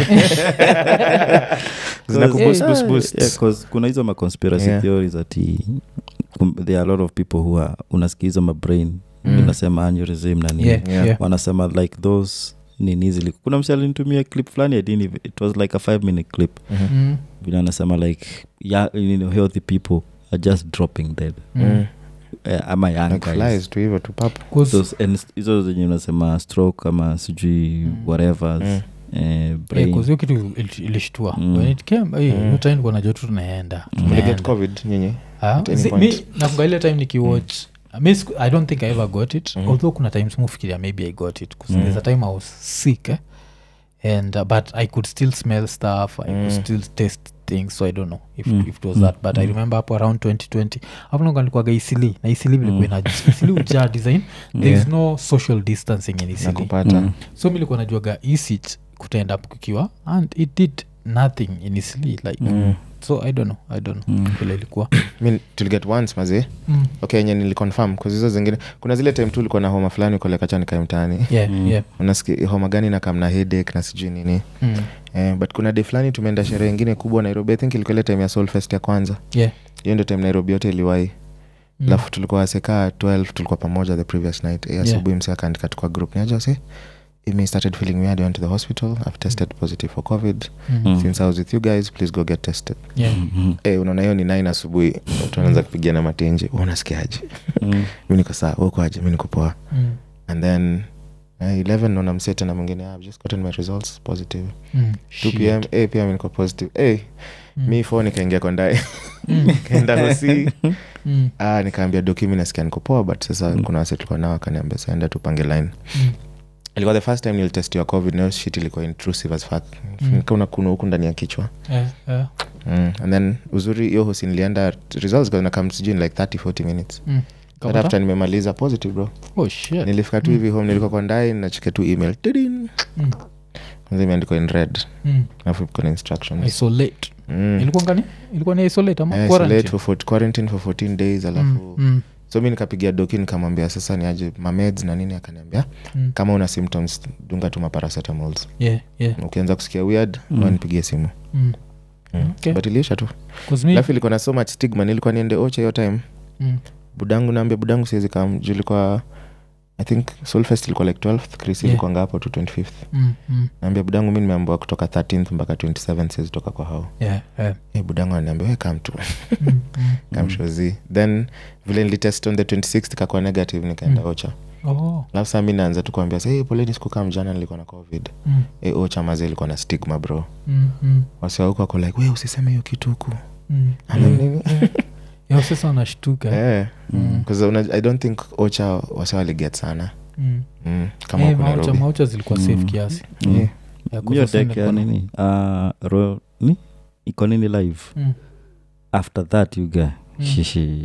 zina Cause- kuboost, Yeah. boost, boost. Yeah, 'cause kuna hizo maconspiracy Yeah. theories ati kum- there are a lot of people who are unasikia hizo mabrain Mm. unasema aneurysm na nini yeah, Yeah. yeah. wanasema like those nini zili kuna msi alinitumia clip fulani I didn't even- it was like a five minute clip Mhm. Mm, vile anasema like ya, you know, healthy people are just dropping dead mm. Mm. eh, ama young Like guys flies tu hivyo tu papo 'Cause- Those- and hizo zenye unasema stroke ama sijui Mm. whatever Mm. eh, Yeah, brain 'cause hiyo kitu il- ilishtua Mm. When it came, eh, Mm. hiyo time nilikuwa najua tu tunaenda Mm. uliget tunaenda. covid nyinyi Ah, at any zi- point? mi nafunga ile time nikiwatch mi siku- i don't think i ever got it Mhm. although kuna times mufikiria maybe i got it 'cause Mm. there's a time i was sick eh? and uh, but i could still smell stuff i Mm. could still taste things so i don't know if, Mm. if it was Mm. that but i Mm. remember hapo around 2020 hapo nanga nilikuwaga isili na isili vilikuwa Mm. ina isili ujaa design there is Yeah. no social distancing in isili nakupata Mm. so mi likuwa najuaga isich kutaenda up kukiwa and it did nothing in isili like Mm. so i don't know i don't know Mm. vile ilikuwa mi tuliget once mazee mm. okay enye niliconfirm hizo zingine kuna zile time tu ulikuwa na homa fulani ukolekacha nikae mtaani yeah, Mm. yeah. unasikia homa gani na kamna headache na sijui nini Mm. eh, but kuna day fulani tumeenda sherehe ingine kubwa nairobi i think ilikuwa ile time ya solfest ya kwanza yeah. hiyo ndio time nairobi yote iliwai Mm. alafu tulikuwa wasekaa 12 tulikuwa pamoja the previous night Eh, asubuhi yeah. msi akaandika tukwa group niaja se me started feeling weird I went to the hospital i've tested positive for covid Mm. Mm. since i was with you guys please go get tested Yeah. Mhm. Eh, unaona hiyo ni 9 asubuhi tunaanza kupigia na matenje "Wewe unasikiaje Mm. mi niko saa ukoaje mi niko poa Mm. and then eh, 11 naona msee tena mwingine "Ah, i've just gotten my results positive Mm. 2 pm eh, pia mi niko positive eh, Mm. mi fo nikaingia kwa ndae Mm. kaenda hosi Mm. ah, nikaambia doki mi nasikia niko poa but sasa Mm. kuna wase tulikuwa nao akaniambia saenda tupange line Mm. ilikuwa the first time nilitestiwa covid nayo shit ilikuwa intrusive as fuck Mm. nikaona kuna huku ndani ya kichwa Yeah, yeah. mm. and then uzuri hiyo hosi nilienda results nakam sijui in like 30 40 minutes Mm. But Kapata? after nimemaliza positive bro Oh, shit. nilifika tu Mm. hivi home nilikuwa kwa ndai nacheke tu email Tidin. Mm. kwanza imeandikwa in red Mm. alafu kuna instructions isolate mm. ilikuwa ngani ilikuwa ni isolate ama Eh, quarantine? isolate for, for, quarantine for 14 days alafu Mm. Mm. so mi nikapigia doki nikamwambia sasa niaje mameds na nini akaniambia Mm. kama una symptoms dunga tu maparacetamol Yeah, yeah. ukianza kusikia weird Mm. mm. nipigie simu Mm. mm. Okay. but iliisha tu 'Cause me- alafu ilikuwa na so much stigma nilikuwa niende ocha hiyo time Mm. budangu naambia budangu siwezi kam juu ilikuwa i think solfest ilikuwa like 12th chris Yeah. ilikuwa ngapo tu 25th Mm. Mm. naambia budangu mi nimeambiwa kutoka 13th mpaka 27th siwezi toka kwa hao Yeah, yeah. hey, budangu ananiambia we kam tu Mm. Mm. kam shozi then vile nilitest on the 26th kakua negative nikaenda Mm. ocha Oh. alafu saa mi naanza tu kuambia sa hey, poleni sikukam jana nilikuwa na covid Mm. hey, ocha maze ilikuwa na stigma bro Mm. Mm. wasiwa huku wako like we usiseme hiyo kitu huku Mm. Ama Mm. nini? Yeah, sasa wanashtuka Eh, Mm. 'cause una- i don't think ocha wasi waliget sana Mm. mm. kama Eh, huku maucha nairobi maucha zilikuwa safe Mm. kiasi Mm. Yeah. Ya, 'cause hiyo wasa dek ya nilikuwa na- nini uh, ro, ni iko nini live Mm. after that you guy Mm. shishi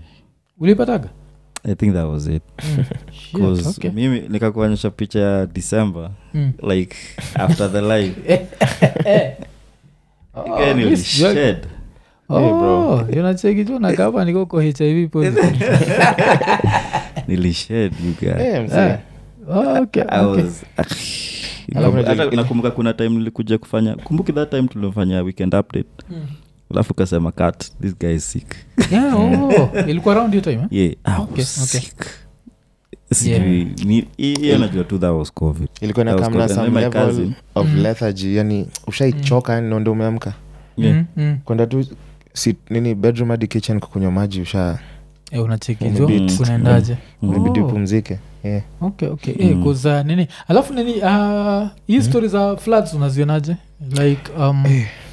ulipataga i think that was it Mm. Shit, bcause okay. mimi nikakuonyesha picha ya december Mm. like after the live Oh, Guy this- nilished. Oh, unacheki tu nakapa nikoko hiv positive. nilished you guy Eh, mzee. Eh. Oh, okay, I okay. was- Alafu Hata unajua- nakumbuka kuna time nilikuja kufanya kumbuki that time tulifanya weekend update Mm. alafu kasema cut this guy is sick Yeah, oh, ilikuwa round hiyo time eh? yeah I was Okay, okay. sick Sijui, ni- hii- hiyo najua tu that was covid ilikuwa That was nakamna COVID. some And my level cousin. of Mm. lethargy yani ushaichoka yani ndo ndo umeamka Yeah. Mm, mm. kwenda tu si, nini bedroom hadi kitchen kukunywa maji usha Eh, unacheki jo Umebit. kunaendaje imebidi Oh. upumzike yeah. okay okay eh, 'cause, uh, nini alafu nini uh, hii story za floods unazionaje like um,